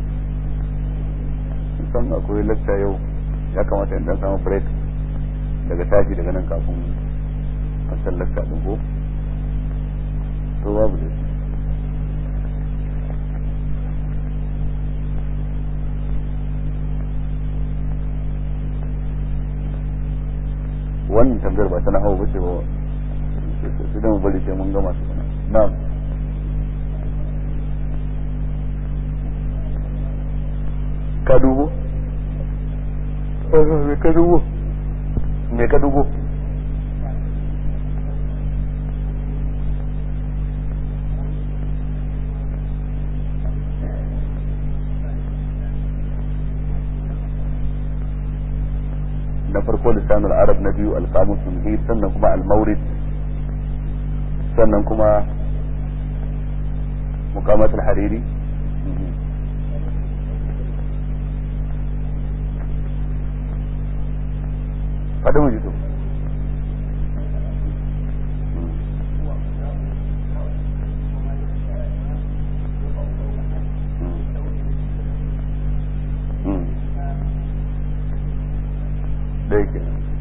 san akwai lecture yau ya kamata in dan samu break daga tashi daga nan kafin a san lecture din ko to babu da wannan tambayar ba tana hawa bace ba sai da mu bari sai mun gama su na'am ka dubo me ka dubo me ka dubo na farko lisanul arab na biyu alqamus muhit sannan kuma al-mawrid sannan kuma muqamat al-hariri fada mu jito da yake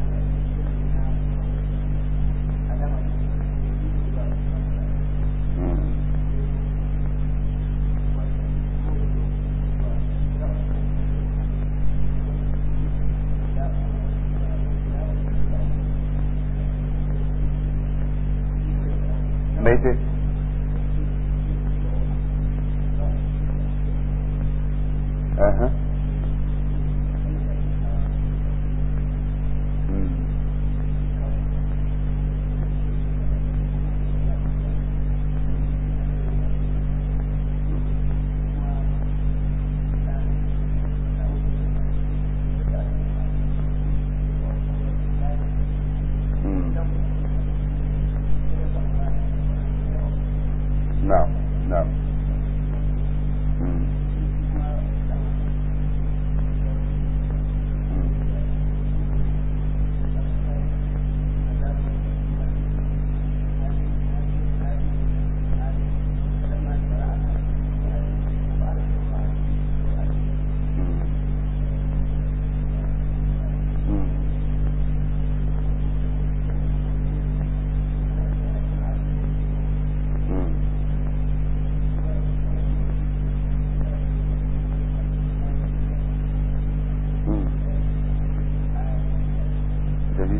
mai ce Aha. نعم نعم جميل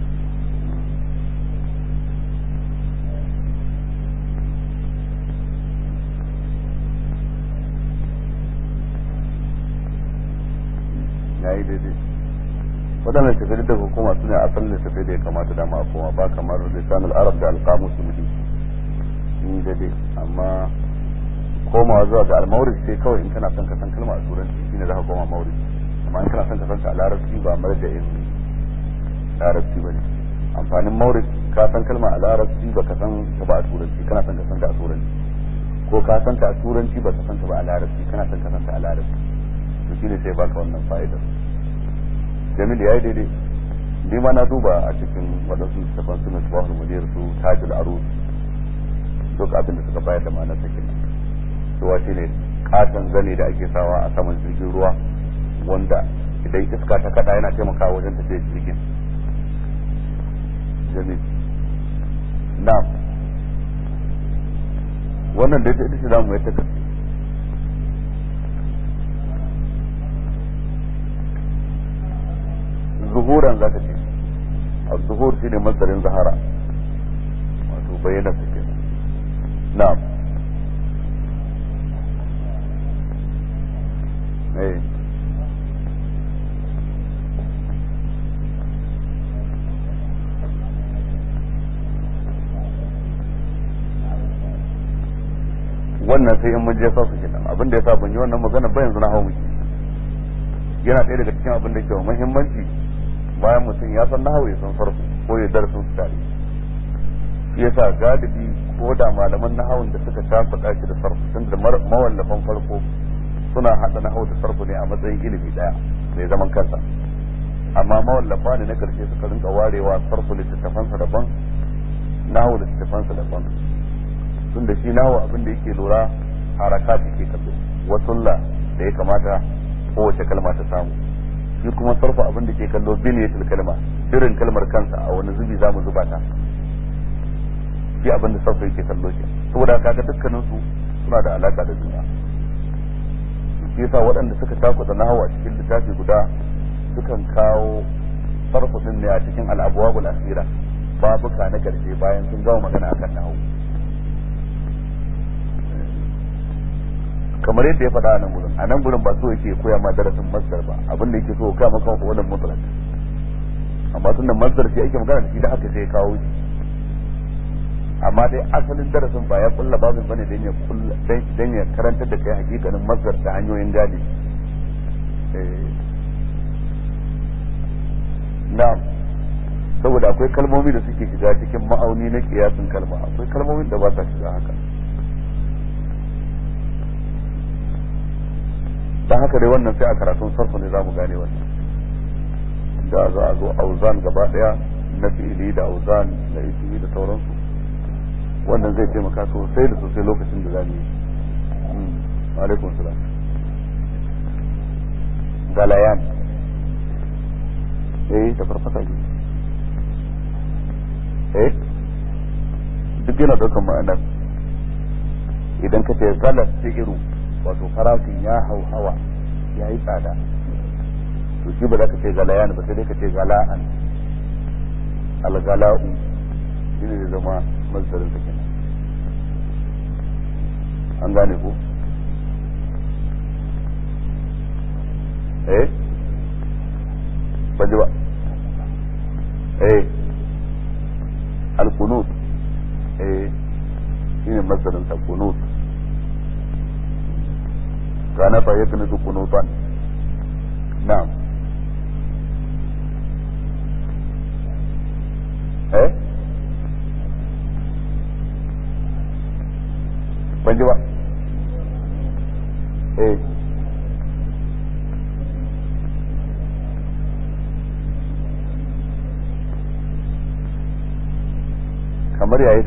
ya yi daidai waɗannan tafiye da hukuma su ne asalin littattafai da ya kamata dama a koma ba kamar lisanul arab da alƙamus muhi sun yi daidai amma komawa zuwa ga almaurid sai kawai in kana son ka san kalma a turanci shine za ka koma maurid amma in kana son ka san ta a larabci ba mara da in larabci ba ne amfanin maurid ka san kalma a larabci ba ka san ta ba a turanci kana son ka san ta a turanci ko ka san ta a turanci ba ka san ta ba a larabci kana son ka san ta a larabci to shine sai baka wannan fa'idar jamil yayi daidai ni ma na duba a cikin wadansu littafan su misbahul mudir su tajul arus duk abin da suka bayar da ma'anar sa kenan cewa shine katon zane da ake sawa a saman jirgin ruwa wanda idan iska ta kada yana taimakawa wajen tafiya jirgin jamil na'am wannan da ita ce zamu yi ta zuhuran zaka ce az-zuhur shine masdarin zahara wato bayyana su kenan na'am eh wannan sai in mun je sa su kenan abin da yasa ban yi wannan magana ba yanzu na hawo miki yana ɗaya daga cikin abin da ke da muhimmanci bayan mutum ya san nahawu ya san sarfu ko ya darasin su tare shi yasa galibi ko da malaman nahawun da suka tafaɗa shi da sarfu tun da mawallafan farko suna haɗa nahawu da sarfu ne a matsayin ilimi ɗaya mai zaman kansa amma mawallafa ne na karshe suka rinka warewa sarfu littattafansa daban nahawu littattafansa daban tun da shi nahawu abin da yake lura harakat yake kallo wasulla da ya kamata kowace kalma ta samu shi kuma sarfa abin da ke kallo biniyatul kalma irin kalmar kansa a wani zubi zamu zuba ta shi abin da sarfa yake kallo ke saboda kaga dukkanin su suna da alaka da juna shi yasa waɗanda suka takuta nahawu a cikin littafi guda sukan kawo sarfa din ne a cikin al-abwabul akhira babuka na karshe bayan sun gama magana akan nahu kamar yadda ya faɗa a nan gurin a nan gurin ba so yake koya ma darasin masdar ba abin da yake so ka maka wannan mutlaq amma tun da masdar shi ake magana da shi da haka sai ya kawo shi amma dai asalin darasin ba ya kulla babin bane dan ya kulla dan ya karantar da kai hakikanin masdar da hanyoyin gane na'am saboda akwai kalmomi da suke shiga cikin ma'auni na kiyasin kalma akwai kalmomin da ba sa shiga haka dan haka dai wannan sai a karatun sarfa ne zamu gane wannan da za a zo auzan gaba daya na fi'ili da auzan da ismi da sauransu wannan zai taimaka sosai da sosai lokacin da zamu yi alaikum salam galayan eh ta farfasa ne eh duk yana daukan ma'anar idan ka ce galar sigiru wato farashin ya hau hawa ya yi tsada to shi ba za ka ce galayan ba sai dai ka ce gala'an algala'u shi ne zama mazdarin sa kenan an gane ko eh ban ji ba eh alkunut eh shi ne mazdarin sa kunut kana fa yaknutu kunutan na'am eh ban ji ba eh kamar yayi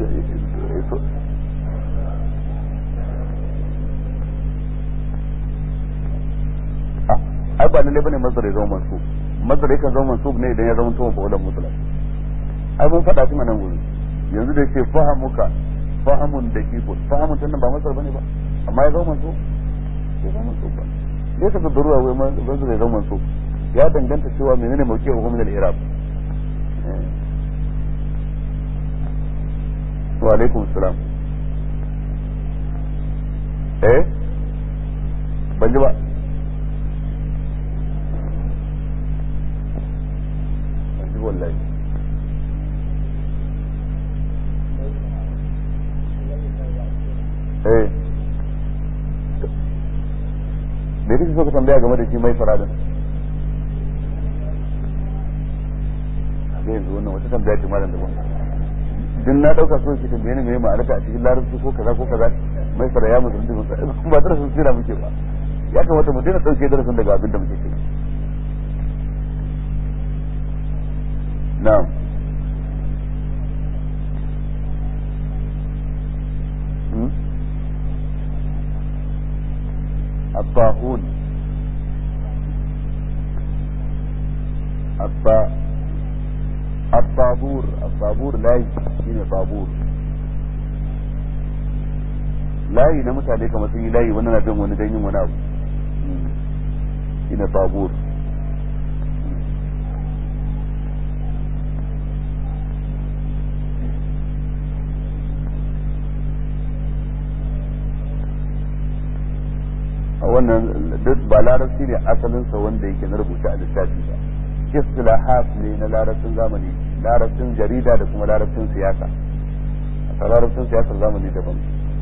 ai ba lalle bane mazari zama mansub mazari kan zama mansub ne idan ya zama tuwa fa'ulan mutlaq ai mun faɗa tun a nan gurin yanzu da yake fahamuka fahamun da kiko fahamun tun ba masar bane ba amma ya zama mansub ya zama mansub ba ne ka daruwa wai mazari ya zama mansub ya danganta cewa menene mauke wa min al-irab wa alaikum salam eh ban ji ba wallahi eh me kake so ka tambaya game da shi mai faradin yanzu wannan wata tambaya ce malam daban din na dauka so ki tambaye ni me ma'anarta a cikin larabci ko kaza ko kaza mai fara ya musulunci ba darasin sira muke ba ya kamata mu daina dauke darasin daga abin da muke kai نعم الطاحون الطا الطابور الطابور لاي shine طابور layi na mutane kamar sun yi layi wani na bin wani don yin wani abu shine tabur wannan duk ba larabci ne asalinsa wanda yake na rubuta a littafi ba istilahat ne na larabcin zamani larabcin jarida da kuma larabcin siyasa a larabcin siyasar zamani daban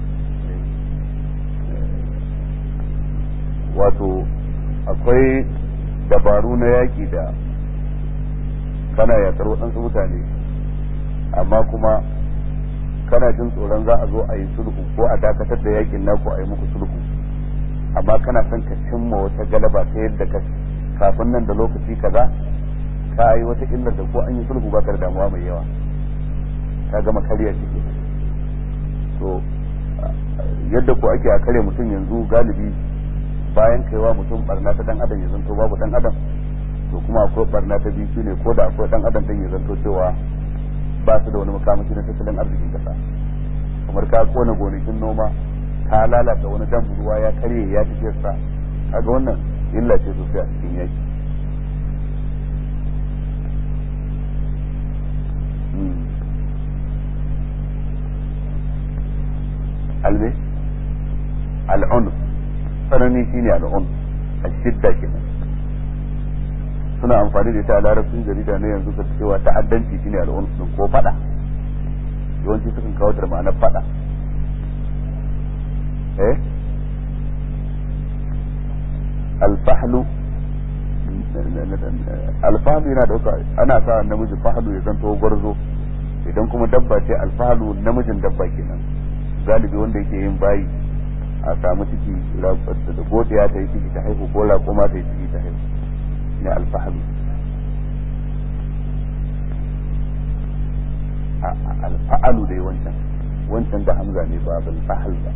wato akwai dabaru na yaƙi da kana yakar waɗansu mutane amma kuma kana jin tsoron za a zo a yi sulhu ko a dakatar da yakin naku a yi muku sulhu amma kana son ka cimma wata galaba ta yadda ka kafin nan da lokaci kaza ka yi wata illar da ko an yi sulhu baka da damuwa mai yawa ka gama karya ciki to yadda ko ake a kare mutum yanzu galibi bayan kaiwa mutum barna ta dan adam ya zanto babu dan adam to kuma akwai barna ta biyu shine ko da akwai dan adam din ya zanto cewa ba su da wani makamashi na tattalin arzikin kasa kamar ka kona gonakin noma ka lalata wani dam ruwa ya karye ya tafi sa kaga wannan illa ce sosai a cikin yaki alme al'un tsanani shine al'un ashidda kenan suna amfani da ita a larabcin jarida na yanzu ka cewa ta'addanci shine al'un ko fada yawanci sukan kawo da ma'anar fada eh alfahlu alfahlu yana dauka ana sa namiji fahlu ya zanto gwarzo idan kuma dabba ce alfahlu namijin dabba kenan galibi wanda yake yin bayi a samu ciki da godiya ta yi ciki ta haihu ko raƙuma ta yi ciki ta haihu ne alfahlu alfa'alu dai wancan wancan da hamza ne ba alfahal ba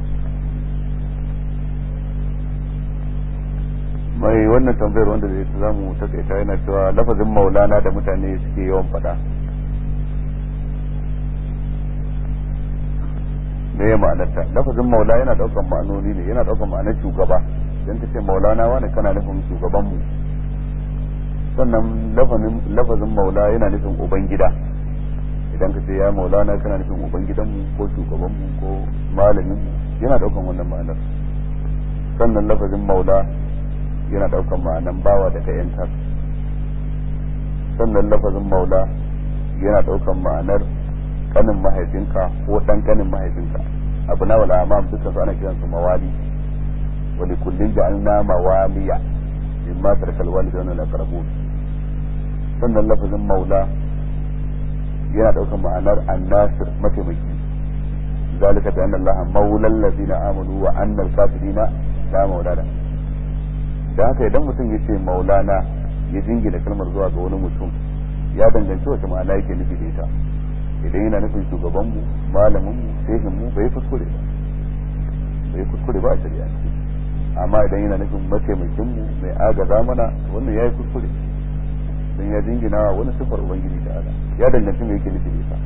mai wannan tambayar wanda da ita zamu takaita yana cewa lafazin maulana da mutane suke yawan fada me ya ma'anarta lafazin maula yana daukan ma'anoni ne yana daukan ma'anar shugaba idan ka ce maulana wani kana nufin shugaban mu sannan lafazin maula yana nufin ubangida idan ka ce ya maulana kana nufin ubangidan mu ko shugaban mu ko malamin mu yana daukan wannan ma'anar sannan lafazin maula yana daukan ma'anan bawa daga yantar sannan lafazin maula yana daukan ma'anar kanin mahaifinka ko dan kanin mahaifinka abu na wala amam dukkan su ana kiran su mawali wa li kullin ja'alna mawaliya mimma tarakal walidun wal aqrabun sannan lafazin maula yana daukan ma'anar annasir mataimaki zalika bi anna allaha maula allazina amanu wa anna al-kafirina la maula lahum da haka idan mutum ya ce maulana ya jingina kalmar zuwa ga wani mutum ya danganci wace ma'ana yake nufi da ita idan yana nufin shugabanmu malaminmu shehinmu bai kuskure ba bai kuskure ba a shari'a amma idan yana nufin mataimakinmu mai agaza mana wannan ya yi kuskure don ya jingina wani sifar ubangiji da ala ya danganci me yake nufi da ita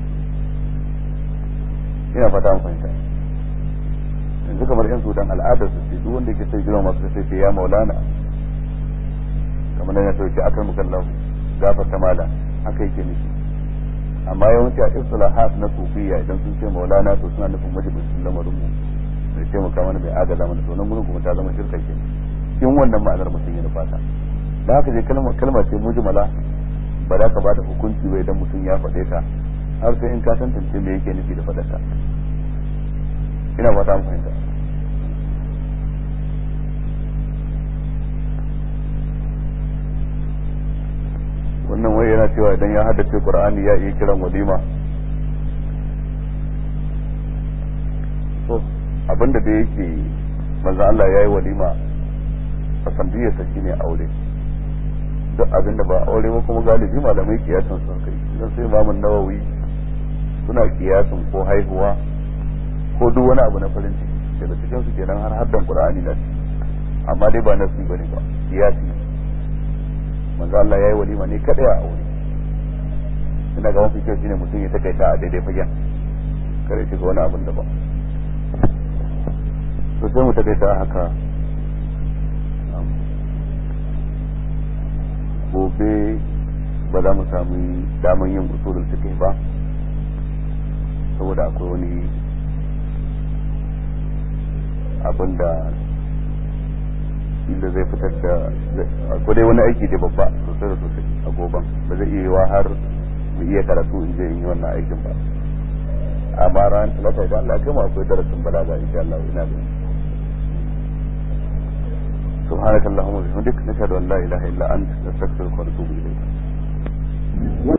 ina fata an fahimta yanzu kamar yan sudan al'adar su ce duk wanda yake sai girma masu sai ya maulana kamar nan ya sauke akan mukallahu gafarta mala haka yake nufi amma yawanci a istilahat na sufiya idan sun ce maulana to suna nufin majalisun lamarin mu mai taimaka mana mai agaza mana to nan gurin kuma ta zama shirka ke in wannan ma'anar mutum ya nufa ta da haka je kalma kalma ce mujmala ba za ka bada hukunci ba idan mutum ya faɗe ta har sai in ka tantance me yake nufi da faɗarta ina ba ta fahimta wannan wai yana cewa idan ya haddace qur'ani ya iya kiran walima to abinda da yake manzo Allah yayi walima a sandiyar sa shine aure duk abinda ba aure ba kuma galibi malamai kiyasan sun kai idan sai imamun nawawi suna kiyasin ko haihuwa ko duk wani abu na farin ciki daga cikin su kenan har haddan qur'ani na amma dai ba nasu bane ba kiyasi manzo Allah yayi walima ne kada ya aure ina ga mafi kyau shine mutum ya takaita a daidai fagen kare shi ga wani abin da ba to sai mu takaita haka gobe ba za mu sami daman yin usulul fiqh ba saboda akwai wani abin da inda zai fitar da akwai dai wani aiki da babba sosai da sosai a goban ba zai iya yiwa har mu iya karatu in je in yi wannan aikin ba amma ran talata idan Allah kai mu akwai darasin balaga insha Allah ina da سبحانك اللهم وبحمدك نشهد ان لا اله الا انت نستغفرك ونتوب اليك